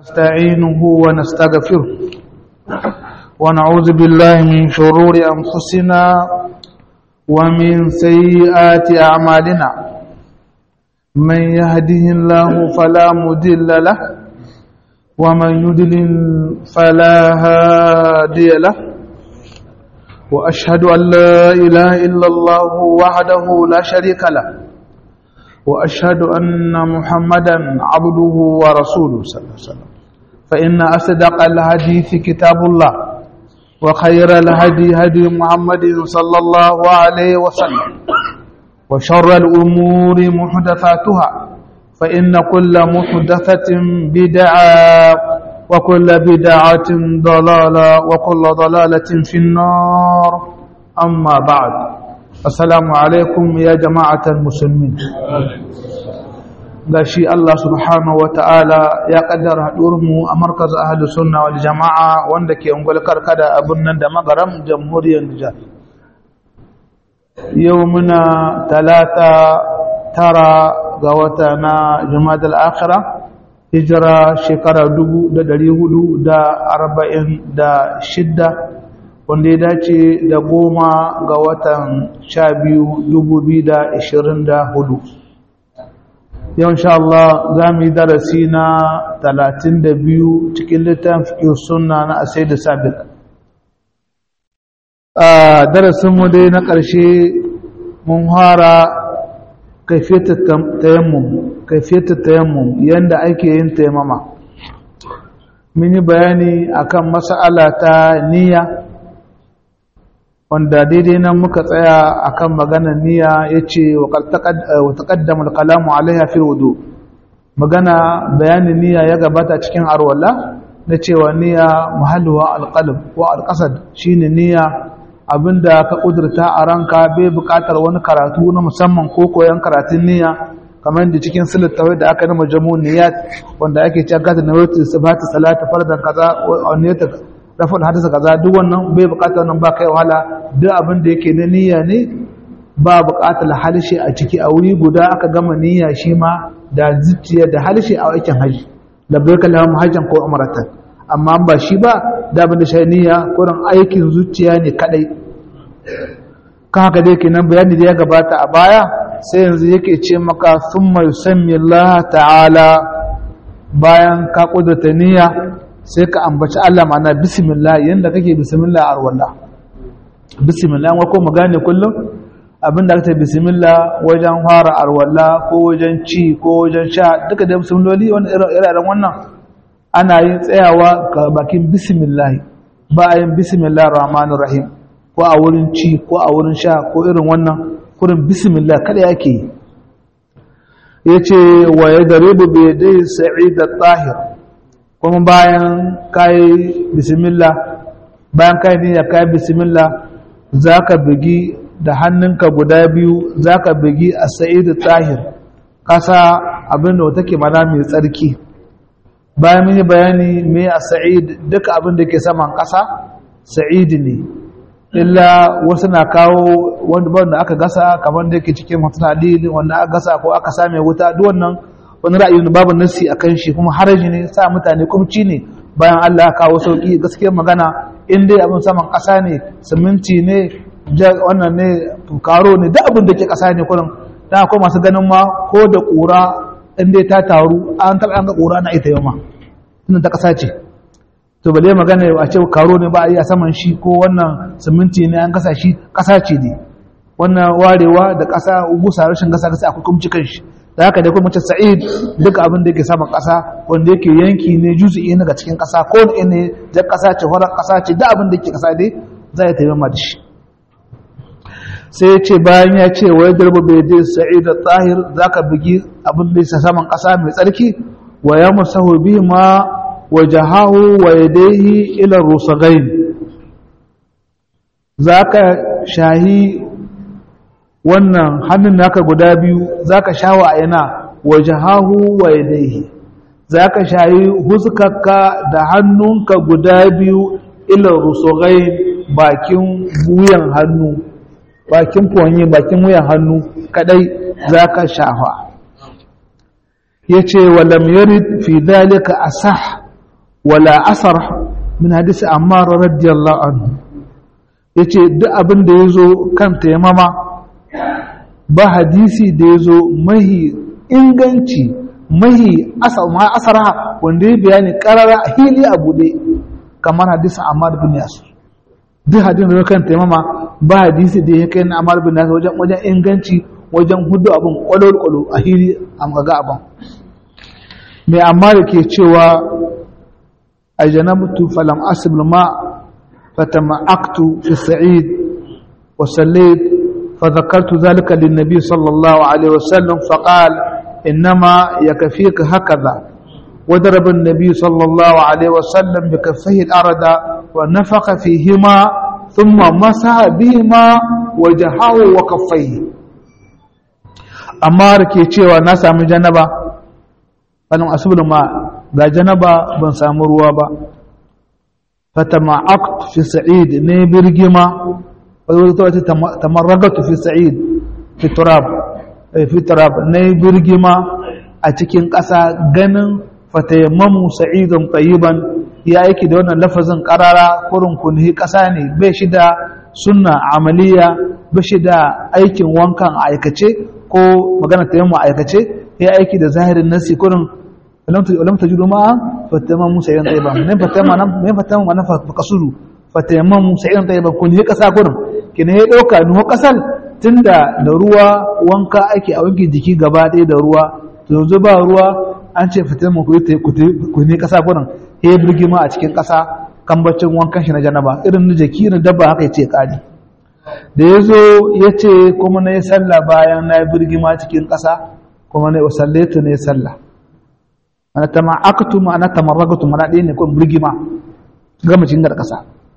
نستعينه ونستغفره ونعوذ بالله من شرور أنفسنا ومن سيئات أعمالنا من يهده الله فلا مدل له ومن يدلل فلا هادي له وأشهد أن لا إله إلا الله وحده لا شريك له وأشهد أن محمدا عبده ورسوله صلى الله عليه وسلم فإن أصدق الحديث كتاب الله وخير الهدي هدي محمد صلى الله عليه وسلم وشر الأمور محدثاتها فإن كل محدثة بدعة وكل بدعة ضلالة وكل ضلالة في النار أما بعد السلام عليكم يا جماعة المسلمين gashi Allah subhanahu wa ta'ala ya kaddara haɗurmu a markaz ahli sunna wal jama'a wanda ke ungul karkada a birnin da magaram jamhuriyar Nijar. Yau muna talata tara ga wata na Jumada al'akira, hijira shekara dubu da dari hudu da arba'in da shidda wanda ya dace da goma ga watan sha biyu dubu biyu da ishirin da hudu. yau insha Allah za mu yi darasi na talatin da biyu cikin littafin sunna na asai da sabiq a darasinmu dai na ƙarshe mun fara kaifiyar tayammum yadda ake yin taimama mun yi bayani akan mas'ala ta niyya wanda daidai nan muka tsaya akan maganar niyya yace wa taqaddama al-kalamu alaiha fi wudu magana bayanin niyya ya gabata cikin arwala na cewa niyya muhalluha al-qalb wa al-qasad shine niyya abinda ka kudurta a ranka bai buƙatar wani karatu na musamman ko koyon karatun niyya kamar da cikin silittawai da aka nima jamu niyyat wanda ake cewa gata na wata sabata salata fardan kaza wa niyyata rafin hadisa kaza duk wannan bai bukatar nan ba kai wahala duk abin da yake na niyya ne ba bukatar halshe a ciki a wuri guda aka gama niyya shi ma da zuciya da halshe a aikin haji labbaika lahum hajjan ko umratan amma ba shi ba da abin da shi niyya ko aikin zuciya ne kadai kan haka dai kenan bayani da ya gabata a baya sai yanzu yake ce maka thumma yusammi Allah ta'ala bayan ka kudurta niyya sai ka ambaci Allah ma'ana bismillah yanda kake bismillah a arwalla bismillah wa ko mu gane kullum abinda kake bismillah wajen fara arwalla ko wajen ci ko wajen sha duka da bismilloli wannan irin wannan ana yin tsayawa ga bakin bismillah ba a yin bismillah rahmanir rahim ko a wurin ci ko a wurin sha ko irin wannan kurin bismillah kada yake yace wa yadribu bi yadayhi sa'id at-tahir kuma bayan kayi bismillah bayan kayi niyya kayi bismillah zaka bugi da hannunka guda biyu zaka bugi a sa'idu tahir kasa abin da take mana mai tsarki bayan mun yi bayani me a sa'id duka abin da ke saman kasa sa'id ne illa wasu na kawo wanda wanda aka gasa kamar da yake cikin hadisi wanda aka gasa ko aka same wuta duk wannan wani ra'ayin babu nasi a kan shi kuma haraji ne sa mutane kumci ne bayan Allah ya kawo sauki gaskiyar magana in dai abin saman ƙasa ne siminti ne wannan ne karo ne duk abin da ke ƙasa ne kullum dan akwai masu ganin ma ko da ƙura in dai ta taru an taɓa an ga ƙura na ita yau ma tunda ta ƙasa ce to ba dai magana a ce karo ne ba a yi a saman shi ko wannan siminti ne an gasa shi ƙasa ce ne wannan warewa da ƙasa gusa rashin gasa gasa akwai kumci kan shi da haka dai kuma mace sa'id duk abin da yake saman ƙasa wanda yake yanki ne juzu'i daga cikin ƙasa ko ne ne jar ƙasa ce horar ƙasa ce duk abin da yake ƙasa dai za ya taimama da shi sai ya ce bayan ya ce wa yadda bai dai sa'id da tsahir za ka bugi abin da yake saman ƙasa mai tsarki wa ya musahu bi ma wa jahahu wa yadaihi ila rusagain za ka shahi wannan hannun naka guda biyu zaka shawa a yana wajahahu wa yadayhi zaka shayi huskarka da hannunka guda biyu ila rusugai bakin wuyan hannu bakin fonye bakin wuyan hannu kadai zaka shafa yace walam yarid fi dhalika asah wala asar min hadisi ammar radiyallahu anhu yace duk abin da yazo kan taimama ba hadisi da yazo mahi inganci mahi asar ma asara wanda ya bayani karara hili a bude kamar hadisin ammar bin yasir duk hadisin da kan taimama ba hadisi da ya kai na ammar bin yasir wajen wajen inganci wajen hudu abin kwalo-kwalo a hili a ga abin mai amma da ke cewa a janabtu falam asibir ma fatama'aktu fi sa'id wa sallait فذكرت ذلك للنبي صلى الله عليه وسلم فقال إنما يكفيك هكذا وضرب النبي صلى الله عليه وسلم بكفيه الأرض ونفخ فيهما ثم مسح بهما وجهه وكفيه amma da ke cewa na sami janaba wani asibin ma ga janaba ban samu ruwa ba fata ma'akt fi sa'id ne birgima wadda wata tamarragatu fi sa'id fi turab fi turab ne birgima a cikin ƙasa ganin fatayammamu sa'idun tsayiban ya aiki da wannan lafazin ƙarara kurin kunhi ƙasa ne bai shi da sunna amaliya bai shi da aikin wankan aikace ko magana ta yamma aikace ya aiki da zahirin nasi kurin lam tajidu ma fatama musa yan tayyiban ne fatama nan ne fatama nan fa kasuru fatama musa yan tayyiban kun yi kasa kurin kina ya dauka nuhu kasal tunda da ruwa wanka ake a wanke jiki gaba ɗaya da ruwa to yanzu ba ruwa an ce fatama ku yi ku ne kasa kurin ya birgima a cikin kasa kambacin wankan shi na janaba irin na jaki na dabba haka ya ce kari da ya zo ya ce kuma na yi sallah bayan na yi birgima cikin ƙasa kuma na yi wasallaitu na yi sallah ana ta ma'akatu ma'ana ta marragatu mana ɗaya ne kuma birgima gama cikin ƙasa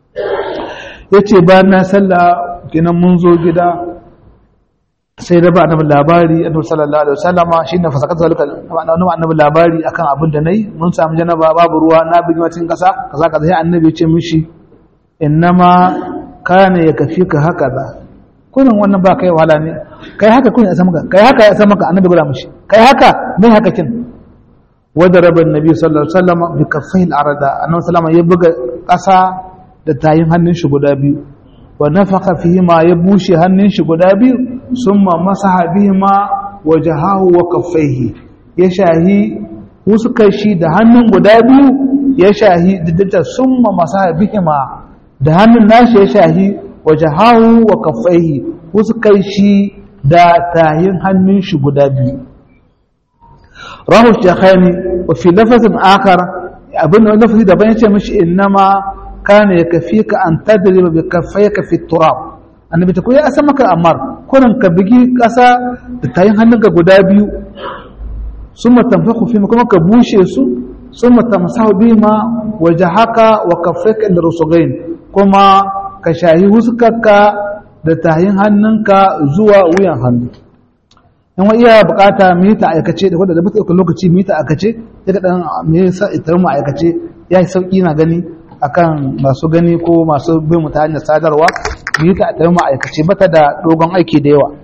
ya ce bayan na sallah kinan mun zo gida sai da ba annabi labari annabi sallallahu alaihi wasallama shine fasakat zalika annabi labari akan abin da nayi mun samu janaba babu ruwa na birgima cikin ƙasa kaza kaza sai annabi ya ce mishi innama kana ya kafi ka haka ba kurin wannan ba kai wahala ne kai haka kun ya maka kai haka ya maka annabi gura mishi kai haka mai haka kin wada rabin nabi sallallahu alaihi wasallam bi kaffayil arada annabi sallama ya buga kasa da tayin hannun shi guda biyu wa nafaka fihi ma ya bushe hannun shi guda biyu summa masaha bihi ma wajahahu wa kaffaihi ya shahi huskar shi da hannun guda biyu ya shahi da summa masaha bihi ma da hannun nashi ya shahi waje hahu wa kafaihi kai shi da tahin hannun shi guda biyu rahu shakhani wa fi lafazin akar abin da lafazi daban ya ce mishi innama kana ya kafi ka an tadriba bi kaffayka fi turab annabi ta koyi asa maka amar kurin ka bigi kasa da tayin hannunka guda biyu summa tanfaku fi kuma ka bushe su summa tamsahu bima wajhaka wa kaffayka inda rusugain kuma ka shahi huskarka da tahin hannunka zuwa wuyan hannu in wa iya bukata mu yi ta aikace da wadda da bata lokaci mu yi ta aikace daga dan me yasa ita mu aikace ya yi sauki na gani akan masu gani ko masu bin mu ta hanyar sadarwa mu yi ta ita mu aikace bata da dogon aiki da yawa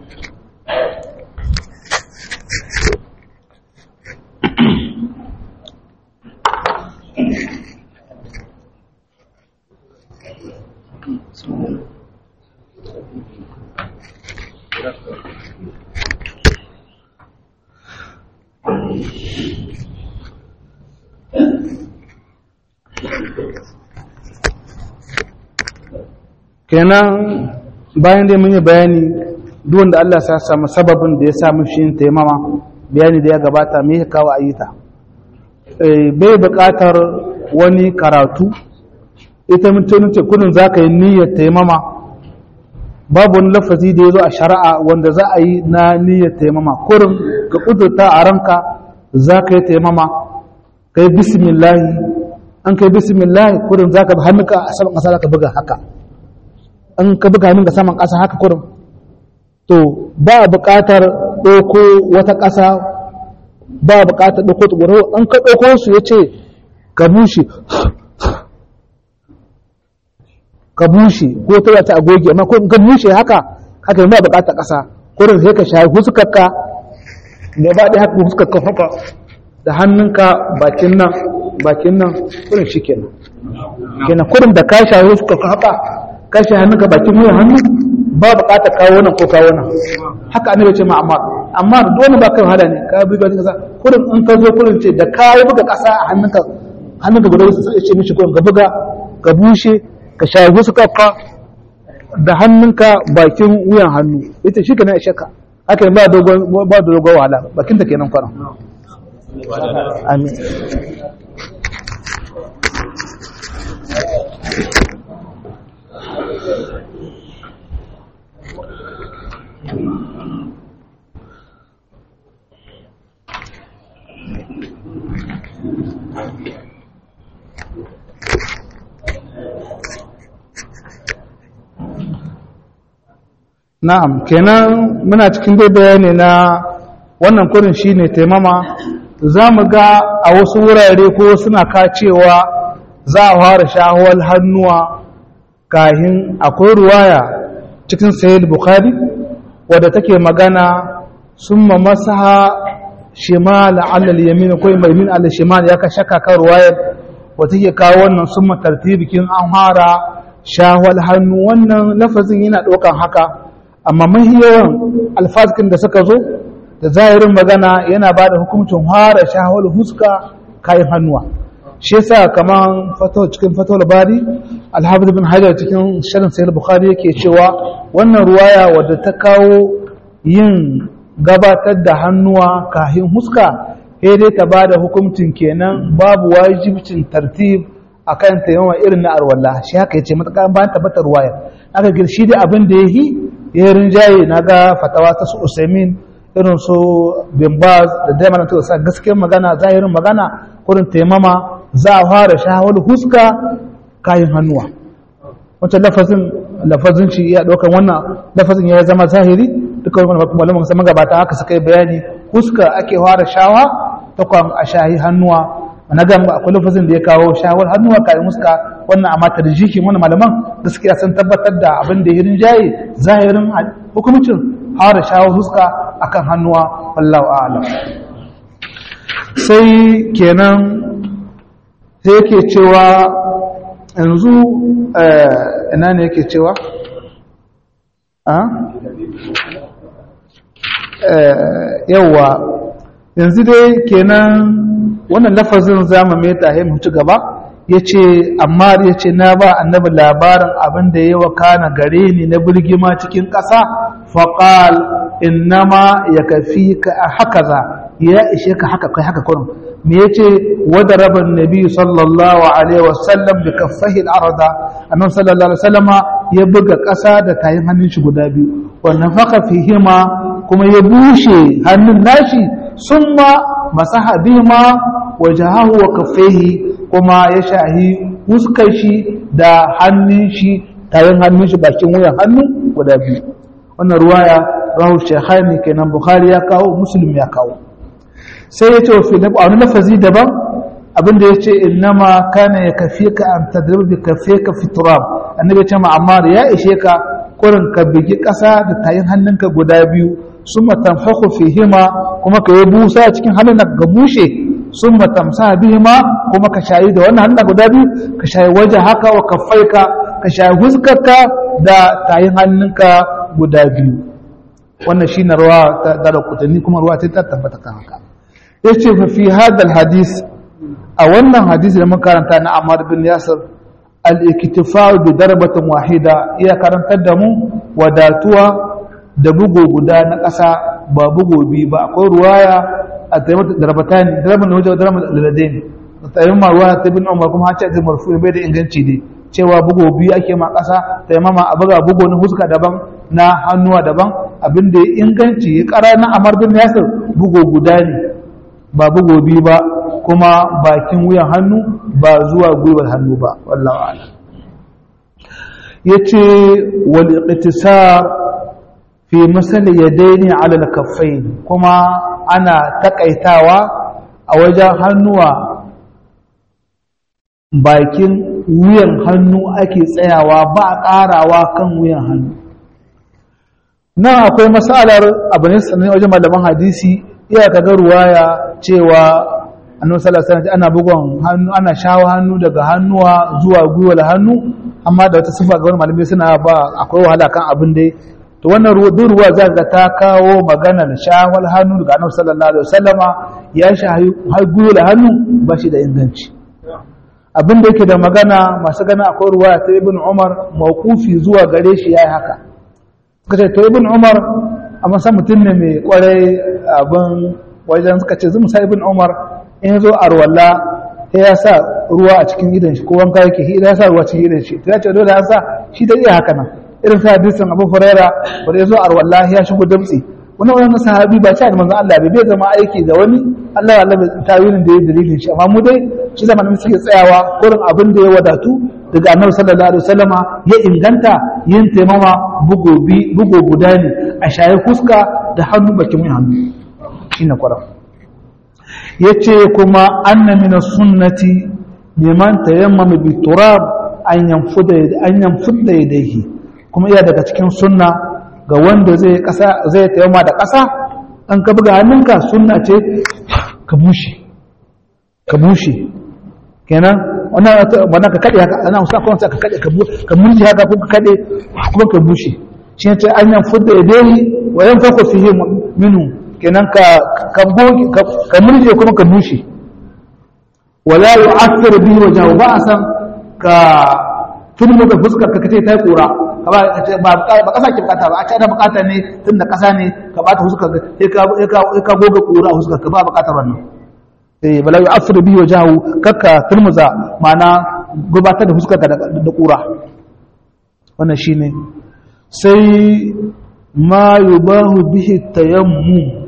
kenan bayan dai mun yi bayani duk wanda Allah ya samu sababin da ya samu shi yin taimama bayani da ya gabata me ya kawo ayyuta bai buƙatar wani karatu ita mutum ce kudin za ka yi niyyar taimama babu wani lafazi da ya zo a shari'a wanda za a yi na niyyar taimama kurin ka kudurta a ranka za ka yi taimama ka yi bismillahi an ka yi bismillahi kurin za ka bi hannunka a saman ƙasa za ka buga haka an ka buga hannunka saman ƙasa haka kurin to ba a buƙatar ɗauko wata ƙasa ba a buƙatar ɗauko tsoro an ka ɗauko su ya ce ka bushe ka bushe ko ta ta agogi amma ko ka bushe haka haka ba buƙatar ƙasa kurin sai ka shayi huskarka da ba ɗaya haka huskarka haka da hannunka bakin nan bakin nan kurin shi kenan kenan kurin da ka shawo suka haka ka shi hannunka bakin wuyan hannu ba bukatar kawo nan ko kawo nan haka annabi ce ma amma amma dole ba kai wahala ne ka bi ga kasa kurin in ka zo kurin ce da ka yi buga kasa a hannunka hannunka guda wasu sai ce mishi kurin ka buga ka bushe ka shawo su kafa da hannunka bakin wuyan hannu ita shi kenan ishe ka haka ba dogon ba dogon wahala bakin ta kenan kwaran amin Na'am, kenan muna cikin dai bayani na wannan kurin shine taimama za mu ga a wasu wurare ko suna kacewa za a fara shahawar hannuwa kahin akwai ruwaya cikin sayil bukhari wadda take magana sun ma masaha shimal alal yamin ko yamin alal shimal ya ka shaka kan ruwayar wata ke kawo wannan sun ma tartibikin an fara shahawar hannu wannan lafazin yana ɗaukan haka amma mahi yawan alfaskin da suka zo da zahirin magana yana ba da hukuncin fara shahawar huska kayan hannuwa shi yasa kaman fatawar cikin fatawar bari alhafiz bin hajar cikin shirin sayar bukhari yake cewa wannan ruwaya wadda ta kawo yin gabatar da hannuwa kahin huska sai dai ta ba da hukuncin kenan babu wajibcin tartib akan taimama irin na arwallah shi haka yace matakan bayan tabbatar ruwaya aka girshi da abin da yahi ya rinjaye na ga fatawa ta su usaimin irin su bimbaz da daimana ta sa gaskiyar magana zahirin magana kurin taimama za a fara shahawar huska kayan hannuwa wancan lafazin lafazin shi iya ɗaukar wannan lafazin ya zama zahiri duka wani malaman sama gabata haka suka yi bayani huska ake fara shawa ta kwan a shahi hannuwa na gamba akwai lafazin da ya kawo shawar hannuwa kayan huska wannan amma tarjihin wannan malaman gaskiya sun tabbatar da abin da ya rinjaye zahirin hukumcin fara shawar huska akan hannuwa wallahu a'lam sai kenan sai yake cewa yanzu ina ne yake cewa yawwa yanzu dai kenan wannan lafazin zama mai tahe mutu gaba ya ce amma ya ce na ba annabi labarin abin da ya wakana gare ni na birgima cikin ƙasa faƙal innama ya kafi ka haka za ya ishe ka haka kai haka kurin me ya ce wadda rabin nabi sallallahu alaihi wasallam da kafahi al'arada annabi sallallahu alaihi wasallama ya buga ƙasa da tayin hannun shi guda biyu wannan faka fihima kuma ya bushe hannun nashi summa masaha bihima wajahahu wa kaffaihi kuma ya shahi huskar shi da hannun shi tayin hannun shi bakin wuyan hannu guda biyu wannan ruwaya rahu shekhani kenan bukhari ya kawo muslim ya kawo sai ya ce wa filip a wani lafazi daban abinda ya ce innama kana ya kafe ka an tadribu bi kafe ka fi turab annabi ce ma'amar ya ishe ka kurin ka bigi ƙasa da tayin hannunka guda biyu summa tanfahu fihima kuma ka yi busa cikin hannun ga bushe summa tamsa bihima kuma ka shayi da wannan hannun guda biyu ka shayi waje haka wa kaffaika ka shayi huskarka da tayin hannunka guda biyu wannan shine ruwa ta dara kutanni kuma ruwa ta tabbata kan haka yace fa fi hadal hadis a wannan hadisi da muka karanta na Ammar bin Yasir al-iktifa bi darbatin wahida iya karantar da mu wadatuwa da bugo guda na ƙasa ba bugo biyu ba akwai ruwaya a taimata darbatani darban da wajen darban laladain taimama ruwa ta bin umar kuma hace da marfu bai da inganci ne cewa bugo biyu ake ma ƙasa taimama a buga bugo na huska daban na hannuwa daban abin da ya inganci ya ƙara na amar bin yasir bugo guda ne ba bugo biyu ba kuma bakin wuyan hannu ba zuwa gwiwar hannu ba wallawa ala yace wal iqtisar fi masal yadaini ala al kaffain kuma ana takaitawa a wajen hannuwa bakin wuyan hannu ake tsayawa ba a ƙarawa kan wuyan hannu nan akwai matsalar abu ne sannan wajen malaman hadisi iya kaga ruwaya cewa annabi sallallahu alaihi wasallam ana bugon hannu ana shawo hannu daga hannuwa zuwa gwiwar hannu amma da wata sifa ga wani malamai suna ba akwai wahala kan abin dai to wannan ruwa za ga ta kawo maganar shawar hannu daga annabi sallallahu alaihi wasallama ya shahi har gwiwar hannu ba shi da inganci abin da yake da magana masu gana akwai ruwa ta ibn umar mawkufi zuwa gare shi yayi haka suka ce to ibn umar amma san mutum ne mai kwarai abin wajen suka ce zuma sa ibn umar in zo arwalla sai ya sa ruwa a cikin idan shi ko wanka yake shi ya sa ruwa cikin idan shi to ya ce dole ya sa shi da iya haka nan irin sa hadisin abu furaira wanda ya zo arwalla ya shigo damtsi wani wani sahabi ba ce da manzon Allah bai bai zama aiki da wani Allah ya Allah tawilin da ya dalilin shi amma mu dai shi zamanin suke tsayawa gurin abin da ya wadatu daga annabi sallallahu alaihi wasallama ya inganta yin taimama bugo bi bugo guda ne a shaye fuska da hannu bakin hannu shine kwarar yace kuma anna min sunnati liman tayammama bi turab an yanfuda an yanfuda yadayhi kuma iya daga cikin sunna ga wanda zai kasa zai tayammama da kasa an ka buga hannunka sunna ce ka bushe ka bushe kenan wannan wannan ka kade haka ana musa kuma ka kade ka murji haka ko ka kade kuma ka bushe shi ne an yanfuda yadayhi wa yanfaku fihi minhu kenan ka ka goge ka murje kuma ka bushe wala yu'athir bihi wajhahu ba san ka turmu da fuskar ka kace ta kura ka ba kace ba ba kasa ki bukata ba a ce da bukata ne tunda kasa ne ka bata fuskar ka ka ka goge kura a fuskar ka ba bukatar wannan eh wala yu'athir bihi wajhahu kakka turmuza ma'ana gubatar da fuskar ka da kura wannan shine sai ma yubahu bihi tayammum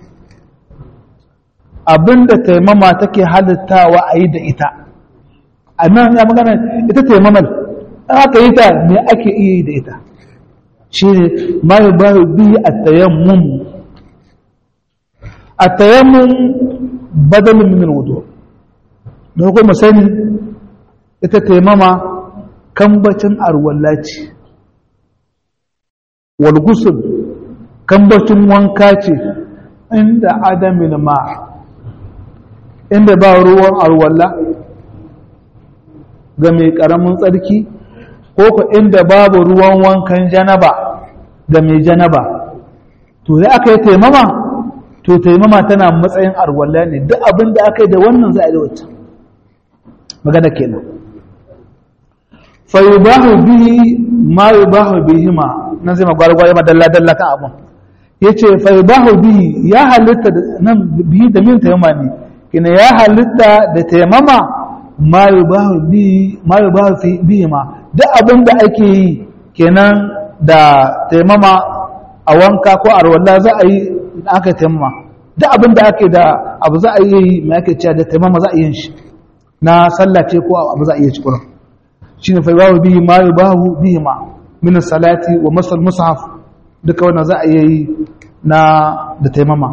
abinda taimama take halittawa a yi da ita a nan ya magana ita taimamal an aka yi ta me ake iya yi da ita shi ne ma yi ba biyu a tayammun a tayammun badalin min wudu da kuma sani ita taimama kambacin arwallaci walgusul kambacin wanka ce inda adamin ma'a inda ba ruwan alwala ga mai ƙaramin tsarki ko ku inda babu ruwan wankan janaba ga mai janaba to ya aka yi taimama to taimama tana matsayin alwala ne duk abin da aka yi da wannan za a yi wacce magana kenan fa yubahu bihi ma yubahu bihi ma nan zai magwargwar ma dalla dalla kan abun yace fa yubahu bihi ya halitta nan bihi da min taimama ne kina ya halitta da taimama ma yubahu fi bihi ma duk abin da ake yi kenan da taimama a wanka ko a rawalla za a yi aka taimama duk abin da ake da abu za a yi mai ake cewa da taimama za a yi shi na sallace ko abu za a yi shi kurin shi ne fai babu bihi ma yubahu bihi ma min salati wa masal mushaf duka wannan za a yi na da taimama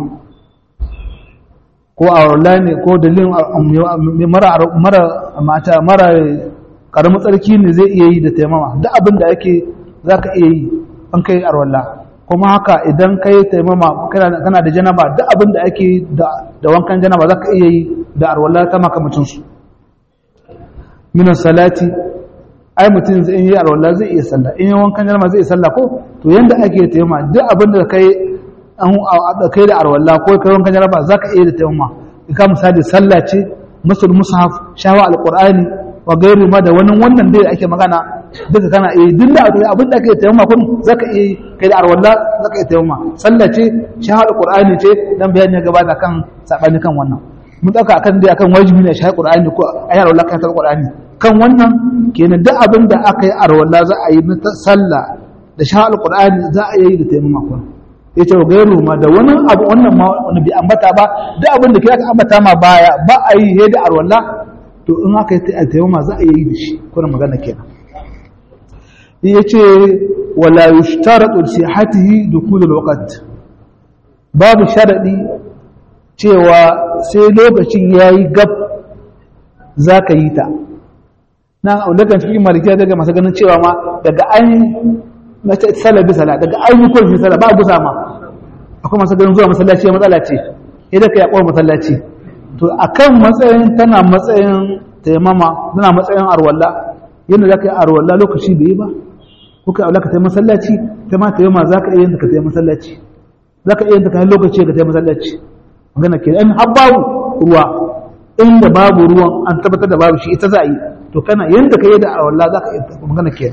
ko a ne ko dalilin mara mata mara karamin tsarki ne zai iya yi da taimama duk abin da ake za ka iya yi an kai arwalla kuma haka idan ka yi taimama kana da janaba duk abin da ake da wankan janaba za ka iya yi da arwalla ta makamacinsu minan salati ai mutum zai yi arwalla zai iya sallah in yi wankan janaba zai iya sallah ko to yanda ake taimama duk abin da kai an kai da arwalla ko kai wankan janaba zaka iya da tayammuma ka misali sallah ce musul mushaf shawa alqur'ani wa gairu ma da wani wannan dai ake magana duka kana iya duk da abin da ake tayammuma kun zaka iya kai da arwalla zaka iya tayammuma sallah ce shawa alqur'ani ce dan bayani ya gabata kan sabani kan wannan mun dauka akan dai akan wajibi ne shawa alqur'ani ko ayar arwalla kan alqur'ani kan wannan kenan duk abin da aka yi arwalla za a yi na sallah da shawa alqur'ani za a yi da tayammuma kun ya ce gairu ma da wani abu wannan ma wani bi ambata ba da abin da ke aka ambata ma baya ba a yi he da arwalla to in aka yi taimama ma za a yi da shi kuna magana kenan ya ce wala yushtaratu sihatihi dukul alwaqt babu sharadi cewa sai lokacin yayi gab zaka yi ta na daga cikin malikiya daga masu ganin cewa ma daga an mace sallah bi sallah daga an yi kurfi sallah ba gusa ma akwai masu ganin zuwa masallaci ya matsala ce idan ka yaƙo masallaci to akan matsayin tana matsayin taimama tana matsayin arwalla yadda za ka yi arwalla lokaci bai yi ba ko ka aula ka taimaka masallaci ta ma taimama za ka iya yin ka taimaka masallaci za ka iya yin ta kan lokaci ka taimaka masallaci magana ke in har babu ruwa inda babu ruwan an tabbatar da babu shi ita za a yi to kana yadda ka yi da arwalla za ka iya magana ke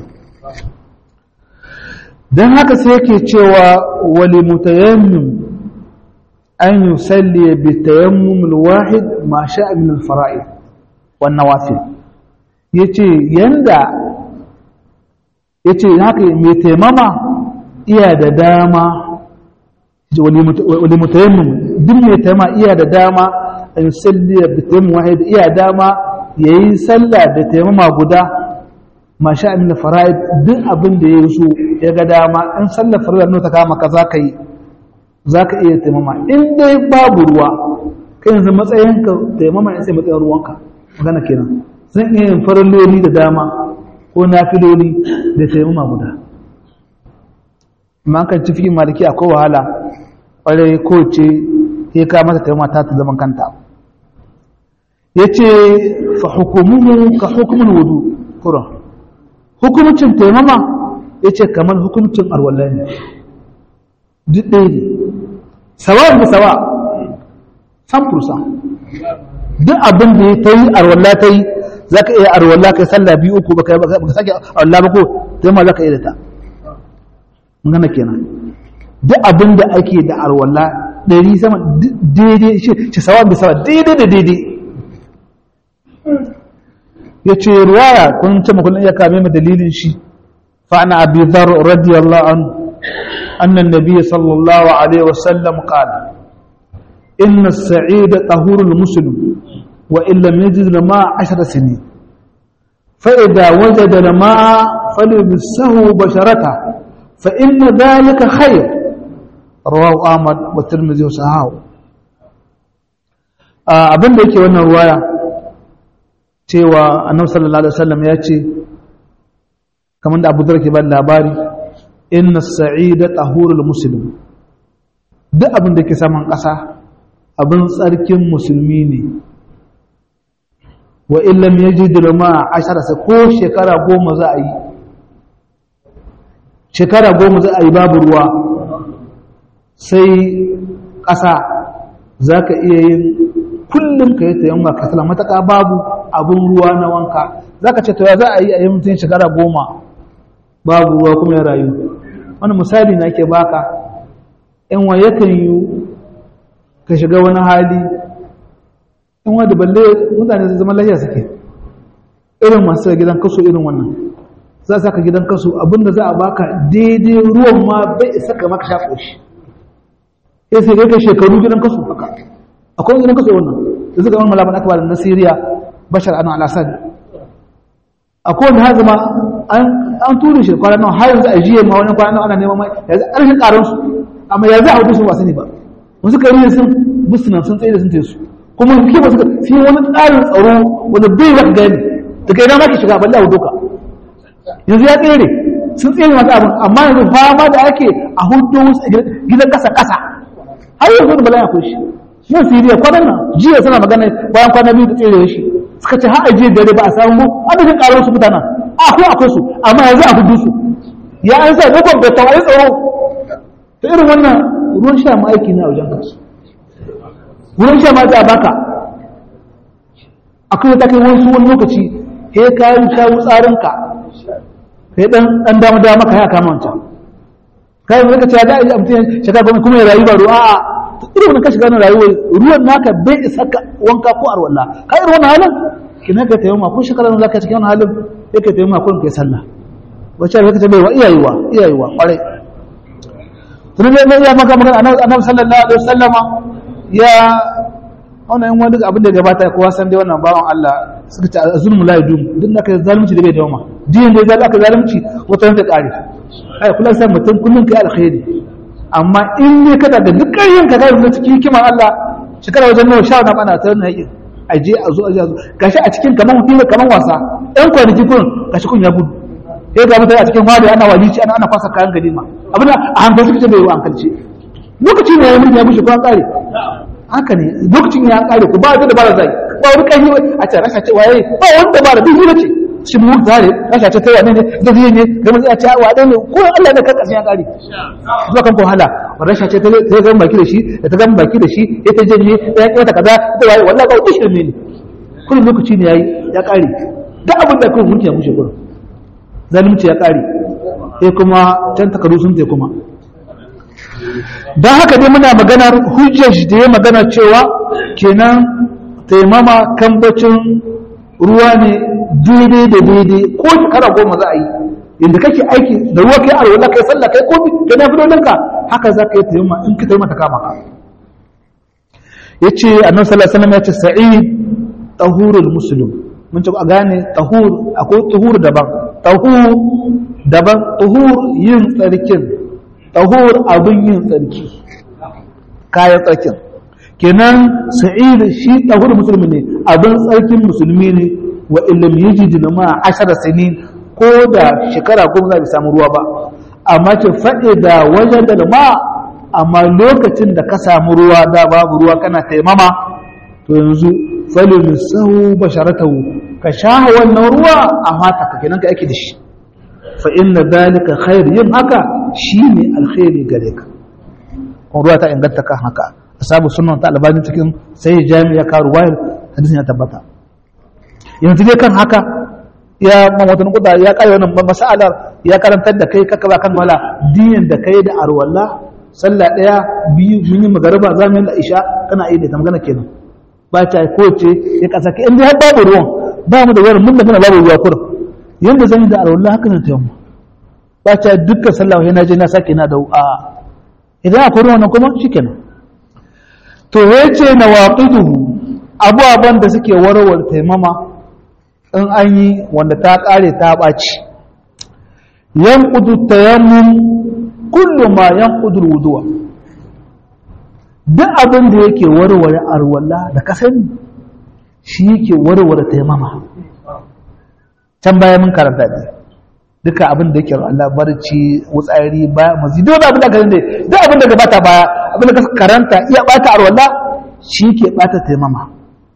don haka sai yake cewa wali mutayammim an yusalli bi tayammum alwahid ma sha'a min alfara'id wan nawafil yace yanda yace haka mai taimama iya da dama wali mutayammim duk mai taimama iya da dama an yusalli bi tayammum wahid iya dama yayi sallah da taimama guda ma sha'a min alfara'id duk abin da ya so ya ga dama in sallar farilla ta kama ka zaka yi za ka iya taimama in dai babu ruwa kai yanzu matsayinka taimama ya sai matsayin ruwanka magana kenan zan iya yin faralloli da dama ko nafiloli da taimama guda amma kan ci fi maliki akwai wahala ƙwarai ko ce ya ka mata taimama ta ta zaman kanta ya ce fa hukumuhu ka hukumin wudu kuran hukumcin taimama ya ce kamar hukumcin arwallai ne duk ɗaya ne sawa da sawa san fursa duk abin da ta yi arwallah ta yi za ka iya arwallah kai sallah biyu uku ba ka sake arwallah ba ko ta ma za ka iya da ta gana kenan duk abin da ake da arwallah ɗari sama daidai shi sawa da sawa daidai da daidai ya ce ruwaya kun ce makullin iya kame ma dalilin shi fa'ana abi dhar radiyallahu anhu أن النبي صلى الله عليه وسلم قال إن السعيد طهور المسلم وإن لم يجد الماء عشر سنين فإذا وجد الماء فليمسه بشرته فإن ذلك خير رواه أحمد والترمذي وصححه abin da yake wannan ruwaya cewa annabi sallallahu alaihi wasallam ya ce kamar da Abu Dharr ke ba labari inna sa'ida tahurul muslim duk abin da ke saman ƙasa abin tsarkin musulmi ne wa illam yajid ma ashara sai ko shekara goma za a yi shekara goma za a yi babu ruwa sai ƙasa za ka iya yin kullum ka yi ta yamma ka sala mataka babu abin ruwa na wanka za ka ce to ya za a yi a yi mutum shekara goma babu ruwa kuma ya rayu wani misali na ke baka in wa yakan yi ka shiga wani hali in wa da balle mutane su zama lafiya suke irin masu gidan kaso irin wannan za a saka gidan kaso abinda za a baka daidai ruwan ma bai isa ka maka shaƙo shi ya sai kai shekaru gidan kaso haka akwai gidan kaso wannan da suka wani malaman aka ba da na siriya bashar anu al-assad akwai wanda hazima an tura shi kwanan nan har yanzu a jiya ma wani kwanan nan ana neman mai yanzu ƙarshen ƙaran su amma yanzu a hudu su ba sani ba wasu kari sun busunan sun tsaye da sun su kuma ke ba suka fi wani tsarin tsaro wanda bai za ka gani daga ina ma ke shiga balle a hudu ka yanzu ya tsere sun tsere masu abin amma yanzu fama da ake a hudu gidan ƙasa ƙasa har yanzu da bala ya kushi nan siriya kwanan nan jiya suna magana bayan kwana biyu da tsere shi suka ce har ajiye dare ba a samu adadin ƙarar su mutanen akwai akwai su amma yanzu a hudu su ya an sa ne kwamfuta tawari tsaro ta irin wannan ruwan sha ma aiki ne a wajen kasu ruwan sha ma za a baka akwai ta kai wasu wani lokaci he ka yi sha tsarinka ka yi ɗan dama dama ka ya kama wancan kai zaka ce da ai mutum shaka goma kuma ya rayu ba ruwa a irin wannan ka shiga na rayuwa ruwan naka bai isa ka wanka ko arwalla ka irin wannan halin kina ka tayi ma ko shekara nan zaka cikin wannan halin sai ka tayi ma ko kai sallah wace zaka ce bai wa iyayewa iyayewa kwarai tun ne ya maka magana annabi sallallahu alaihi wasallama ya wannan yan wani abin da gabata kowa san dai wannan bawan Allah suka ce zulmu la yadum duk da kai zalunci da bai dawama diyan da zaka aka zalunci wata ta kare ai kullum sai mutum kullum kai alkhairi amma in ne ka da duk ƙaryin ka ga da cikin hikimar Allah shekara wajen nawa sha na bana ta wannan yakin aje a zo aje a zo gashi a cikin kaman hukuma kaman wasa ɗan kwanaki kun gashi kun ya gudu sai ga mutane a cikin wadi ana walici ana ana kwasa kayan ganima abin a hankali suka ce bai yi wa hankalci lokaci ne ya mutu ya bushe kuma kare haka ne lokacin ya kare ku ba da dabara zai ba wani kai a ce rasha ce waye ba wani dabara duk hira ce shi mu zare rasha ce ta wane ne da zai ne ga mun ce wa ne ko Allah ne kan karshen ya kare zuwa kan ko hala rasha ce ta ta ga baki da shi da ta ga baki da shi ya ta janye ya yi wata kaza da waye wallahi ba wani shirme ne kullum lokaci ne yayi ya kare duk abin da kai mulki ya mushe kullum zalunci ya kare sai kuma can takaru sun kuma don haka dai muna maganar hujjar shi da ya magana cewa kenan taimama kambacin ruwa ne daidai da daidai ko shekara goma za a yi yadda kake aiki da ruwa kai arwala kai sallah kai kofi ka na fidolinka haka za ka yi taimama in ka taimama ta kama ka ya ce annan sallallahu ya ce sa'id tahurul muslim mun ce a gane tahur akwai tahur daban tahur daban tahur yin tsarkin tahur abin yin tsarki kayan tsarkin kenan sa'id shi tahur musulmi ne abin tsarkin musulmi ne wa illam yajid ma ashara sinin ko da shekara goma za samu ruwa ba amma ce faɗi da wajen da ma amma lokacin da ka samu ruwa da babu ruwa kana taimama to yanzu falin sahu basharatahu ka sha wannan ruwa a mata ka kenan ka ake da shi fa inna dalika khair yin haka shine alkhairi gare ka kun ruwa ta inganta kan haka asabu sunan ta albani cikin sai jami'a ka ruwayar hadisin ya tabbata yanzu dai kan haka ya mamatan kuda ya kai wannan mas'alar ya karantar da kai kaka ba kan wala diyan da kai da arwalla sallah daya biyu mun yi magariba za mu yi isha kana yi da magana kenan ba ta ko ce ya kasa ka inda har babu ruwan ba mu da wani mun da kana babu ruwa kurin yanda zan yi da arwalla haka ne ta yamma ba ta dukkan sallah yana je na sake na da a idan akwai ruwan nan kuma shikenan to yace nawaqiduhu abubuwan da suke warware taimama in an yi wanda ta ƙare ta ɓaci yan ƙudu tayammun kullum ma yan ƙudur wuduwa duk abin da yake warware arwalla da ka sani shi yake warware taimama can baya mun karanta ne duka abin da yake Allah barci wutsari baya mazi duk abin da ka sani duk abin da gabata baya abin da ka karanta iya bata arwalla shi ke bata taimama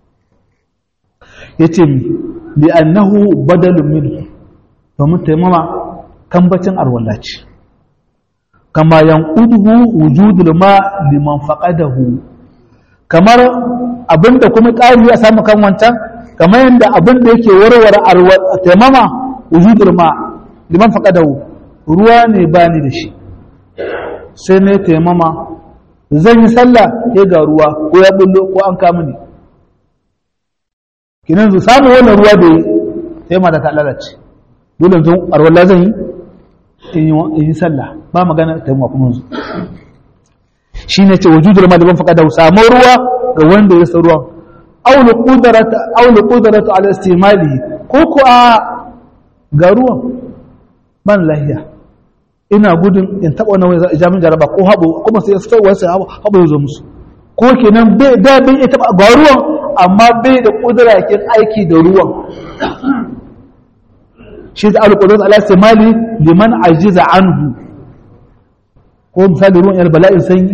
yace li'annahu badalun minhu domin taimama kambacin arwalla ce kama yanquduhu wujudul ma liman faqadahu kamar abinda kuma ƙari ya samu kan wancan kamar yadda abinda yake warware taimama wujudul ma liman faqadahu ruwa ne bani da shi sai ne taimama zan yi sallah ya ga ruwa ko ya bullo ko an kama ni kinan zu samu wannan ruwa da sai ma da ta lalace dole yanzu arwala zan yi in yi sallah ba magana ta mu kuma yanzu shine ce wujudul maliban faqada samu ruwa ga wanda ya san ruwa aw li qudrata aw li qudratu ala istimali ko ko a ga ruwan ban lahiya ina gudun in taba wannan jamin jaraba ko habo kuma sai fito wasu habo ya zo musu ko kenan bai da bai taba ga ruwan amma bai da kudura kin aiki da ruwan shi da alƙudurat ala istimali liman ajiza anhu ko misali ruwan yar bala'in sanyi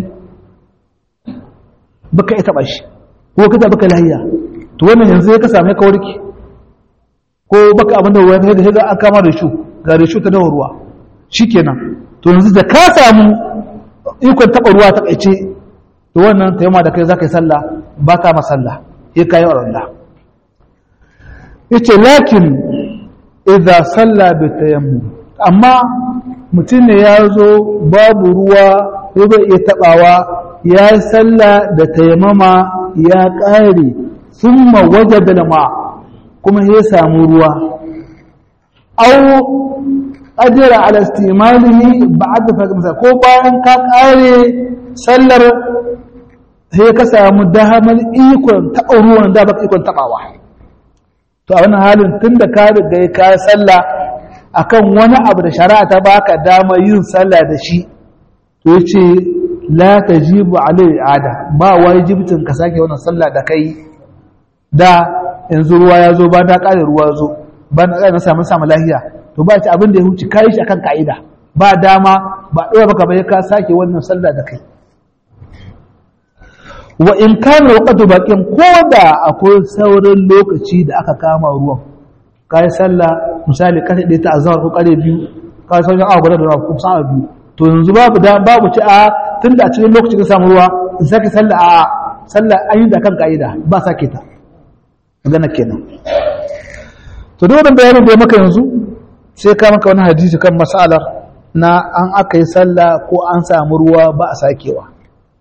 baka ita ba shi ko kaza baka lahiya to wannan yanzu ya ka same ka warki ko baka abin da ruwa ga ga an kama da shu ga da shu ta dawo ruwa shikenan to yanzu da ka samu ikon taba ruwa ta kaice to wannan tayyama da kai zaka yi sallah baka ma sallah ya kai Allah yace lakin idza salla bi tayammum amma mutum ne ya zo babu ruwa ko bai iya tabawa ya yi salla da tayammama ya ƙare thumma wajada ma kuma ya samu ruwa aw ajra ala istimalihi ba'da fa ko bayan ka ƙare sallar sai ka samu damar ikon taɓa ruwan da baka ikon taɓawa to a wani halin tun da ka riga ka sallah akan wani abu da shari'a ta baka dama yin sallah da shi to yace la tajibu alai ada ba wajibcin ka sake wannan sallah da kai da yanzu ruwa ya zo ba da kare ruwa zo ba na na samu samu lahiya to ba ci abin da ya huce kai shi akan kaida ba dama ba dora baka bai ka sake wannan sallah da kai wa in kana waqtu baqin ko da akwai sauran lokaci da aka kama ruwan kai sallah misali kare ɗaya ta azhar ko kare biyu kai sauran awa guda da ko sa'a biyu to yanzu babu da babu ci a tunda a cikin lokaci ka samu ruwa in sake sallah a sallah an yi da kan ka'ida ba sake ta magana kenan to duk wannan bayanin da ya maka yanzu sai ka maka wani hadisi kan masalar na an aka yi sallah ko an samu ruwa ba a sakewa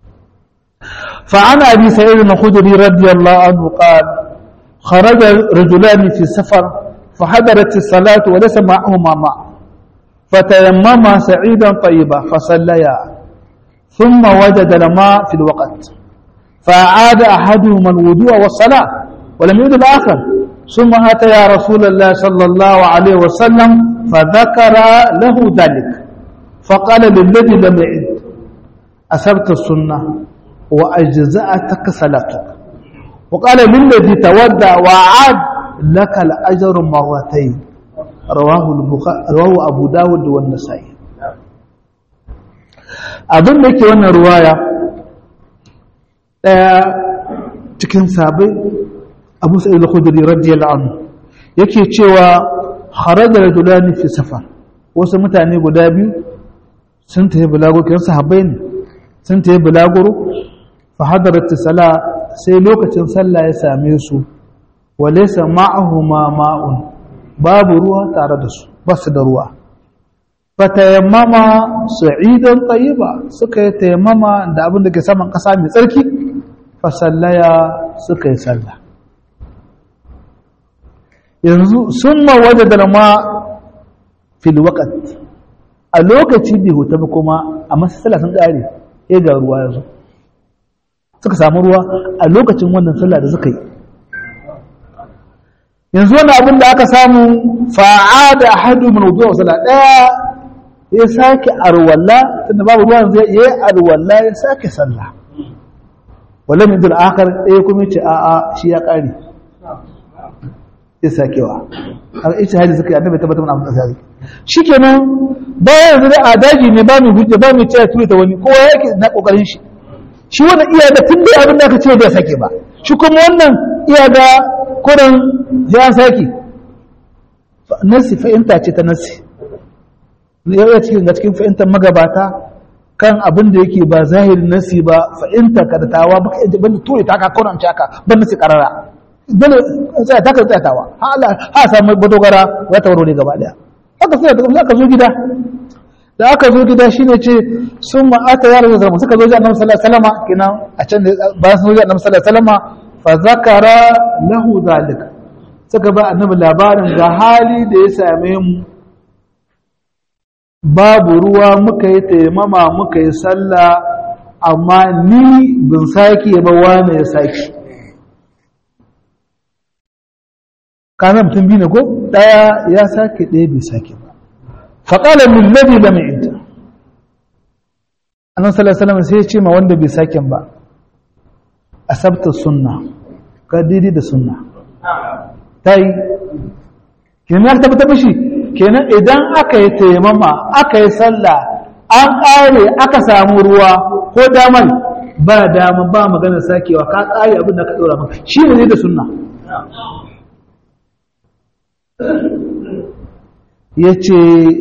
فعن أبي سعيد الخدري رضي الله عنه قال خرج رجلان في سفر فحضرت الصلاة وليس معهما ماء فتيمما سعيدا طيبا فصليا ثم وجد الماء في الوقت فأعاد أحدهما الوضوء والصلاة ولم يعد الآخر ثم أتى يا رسول الله صلى الله عليه وسلم فذكر له ذلك فقال للذي لم يعد أسبت السنة وأجزأتك صلاتك وقال للذي تودع وعاد لك الأجر مرتين رواه البخاري رواه أبو داود والنسائي abin da yake wannan ruwaya ɗaya cikin sabai abu sa'id al-khudri radiyallahu anhu yake cewa kharaja rajulani fi safar wasu mutane guda biyu sun tafi bulaguro kiran sahabbai ne sun tafi bulaguro fa hadarat sala sai lokacin sallah ya same su wa laysa ma'ahuma ma'un babu ruwa tare da su ba su da ruwa fatayammama sa'idan tayyiba suka yi tayammama da abin da ke saman kasa mai tsarki fa sallaya suka yi sallah yanzu summa wajada ma fil waqt a lokaci bai huta ba kuma a masalla sun kare ya ga ruwa yanzu suka samu ruwa a lokacin wannan sallah da suka yi yanzu wani abin da aka samu fa'ada ahadu min wudu wa sallah daya ya sake arwalla tunda babu ruwan zai yi arwalla ya sake sallah wala min dul akhar ɗaya kuma ce a a shi ya kare ya sakewa har ita hadi suka yi annabi tabbatar mana abin da shikenan bayan yanzu da adaji ne ba mu hujja ba mu ce tuta wani kowa yake na kokarin shi shi wannan iya da tun da abin da aka ce bai sake ba shi kuma wannan iya da kuran ya sake nasi fahimta ce ta nasi ya cikin ga cikin fahimtar magabata kan abin da yake ba zahiri nasi ba fahimta ka da tawa baka yadda banda ture ta ka kauran haka ban nasi karara bane sai ta ka tsayatawa ha Allah ha samu badogara ya tauro ne gaba daya haka sai da aka zo gida da aka zo gida shine ce sun ma'ata ya rasu suka zo ji annabi sallallahu alaihi wasallam kenan a can bayan sun zo ji annabi sallallahu alaihi wasallam fa zakara lahu zalik suka ba annabi labarin ga hali da ya same mu babu ruwa muka yi taimama muka yi sallah amma ni bin sake ba wani ya sake kana mutum biyu ne ko ɗaya ya sake ɗaya bai sake ba faƙala min ladi da mai idda annan salasalama sai ya ce ma wanda bai sake ba a sabta sunna ka daidai da sunna ta yi kenan ya tabbata mishi kenan idan aka yi taimama aka yi sallah an ƙare aka samu ruwa ko damar ba dama ba maganar sakewa ka ƙare abin da ka ɗora maka shi ne da sunna ya ce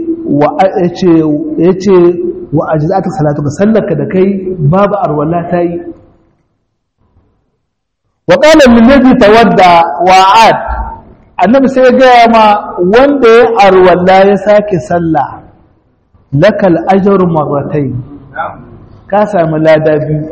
wa ajizatun salatu ka sallaka da kai babu arwala ta yi wa ƙalar lillazi tawadda wa'ad annabi sai ya gaya ma wanda ya arwalla ya sake sallah lakal ajar marratai ka sami lada biyu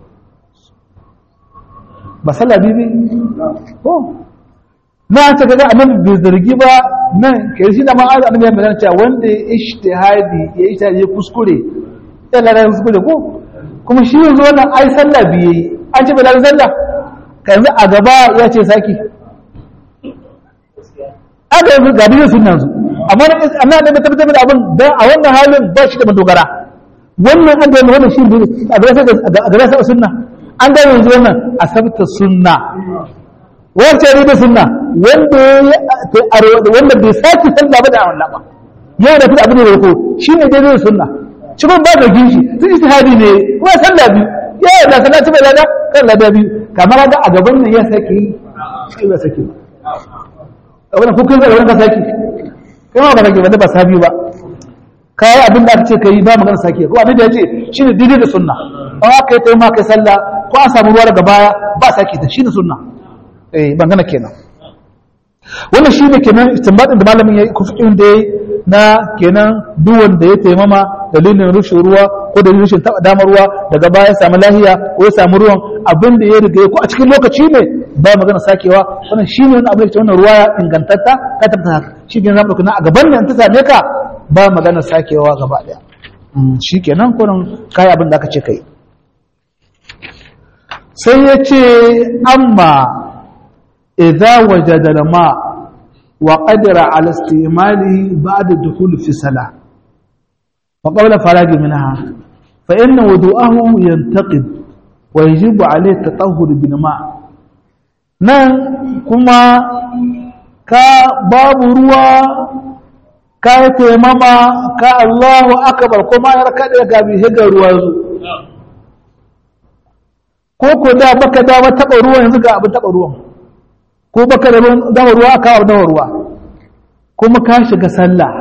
ba sallah biyu ko na ta kaga annabi bai zargi ba nan kai shi da ma annabi ya magana cewa wanda ya ishtihadi ya ishtihadi ya kuskure ya lada kuskure ko kuma shi yanzu wannan ai sallah biyu an ce bai lada sallah ka yanzu a gaba ya ce saki aka yi ga biyu sun yanzu amma amma da ta tabbatar da abin dan a wannan halin ba shi da madogara wannan an ga wannan shi a ga sai a ga sai sunna an ga yanzu wannan asabta sunna wace ne da sunna wanda wanda bai saki sallah ba da Allah ba ya da fita abin da ko shi ne dai sunna cikin ba da gishi sun istihadi ne kuma sallah bi ya yi da salati bai lada kan lada biyu kamar ga a gaban nan ya sake yi sai ba sake ba abin ko kai zai ka sake kai ma ba sake ba da ba sabi ba kai abin da aka ce kai ba magana sake ko abin da ya ce shine daidai da sunna an aka yi taimaka kai sallah ko an samu ruwa daga baya ba sake ta shine sunna eh bangana kenan wannan shi ne kenan istinbadin da malamin ya yi kufurin da ya yi na kenan duwan da ya taimama dalilin rushin ruwa ko dalilin rushin taɓa damar ruwa daga baya ya samu lahiya ko ya samu ruwan abin da ya riga ko a cikin lokaci ne ba magana sakewa wannan shi ne wani abin da wannan ruwa ingantatta ka tabbata haka shi ne zamu ɗauki a gaban nan ta same ka ba magana sakewa gaba ɗaya shi kenan kunan kayi abin da aka ce kai sai ya ce amma إذا وجد الماء وقدر على استعماله بعد الدخول في الصلاة وقبل فراغ منها فإن وضوءه ينتقد ويجب عليه التطهر بالماء nan kuma ka babu ruwa ka yi taimama ka Allahu akabar kuma ya kaɗe ga bi higar ruwa zu ko ko da baka dama taɓa ruwan yanzu ga abin taɓa ruwan ko baka da dawa ruwa ka dawa ruwa kuma ka shiga sallah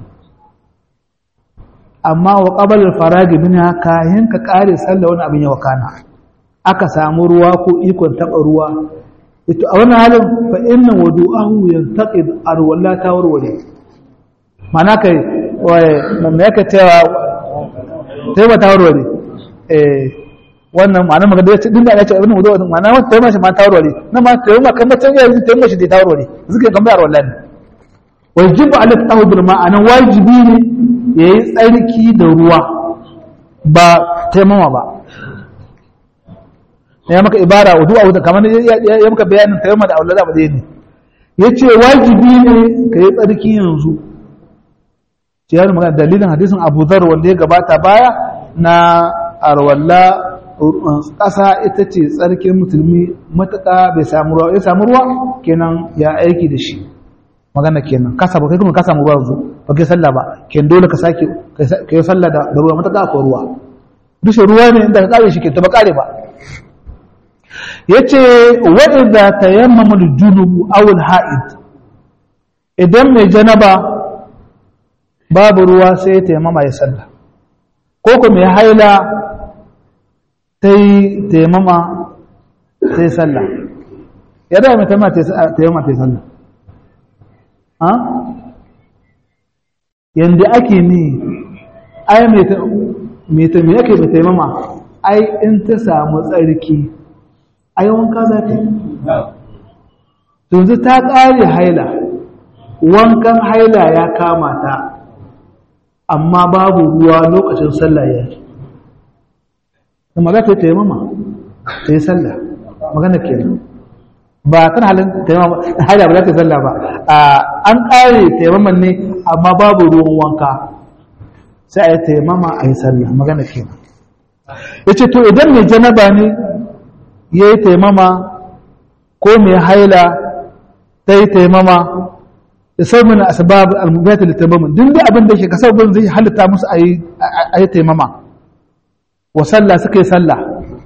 amma wa qabala faragi minha kayan ka kare sallah wani abin ya wakana aka samu ruwa ko ikon taba ruwa ito a wannan halin fa inna wudu'ahu yantaqid arwalla ta warware mana kai waye me yake cewa sai ba ta warware eh wannan ma'ana magana ya ce dinga ya ce abin wudu ma'ana wata tayi mashi ma ta warware na ma tayi ma kan mutan yayin tayi mashi da ta warware zuke kan bayar wallahi wajibu ala tahudul ma'ana wajibi ne yayi tsarki da ruwa ba taimama ba ya maka ibara wudu a wudu kamar ya maka bayanin taimama da aulada ba zai ne yace wajibi ne ka yi tsarki yanzu ciyar magana dalilin hadisin Abu Dharr wanda ya gabata baya na arwalla ƙasa ita ce tsarkin musulmi matuƙa bai samu ruwa ya samu ruwa kenan ya aiki da shi magana kenan kasa ba kai kuma ka samu ruwa yanzu ba kai sallah ba kenan dole ka sake ka yi sallah da ruwa matuƙa akwai ruwa dushe ruwa ne inda ka kare shi ke ta ba kare ba yace wa idza tayammama al-junub aw al-ha'id idan mai janaba babu ruwa sai ya tayammama ya sallah ko kuma ya haila ta yi taimama ta yi sallah ya da mai taimama ta yi sallah ha? yadda ake ni ai mai ta mai ake mai taimama ai in ta samu tsarki ai wanka za ta yi yanzu ta ƙare haila wankan haila ya kama ta amma babu ruwa lokacin sallah ya yi kuma za ta yi taimama ta yi sallah magana ke ba kan halin taimama haida ba za ta yi sallah ba an ƙare taimaman ne amma babu ruwan wanka sai a yi taimama a yi sallah magana ke ya ce to idan mai janaba ne ya yi taimama ko mai haila ta yi taimama da sauran asbab al-mubiyat li taimama duk da abin da yake kasabin zai halitta musu a yi taimama wa sallah suka yi sallah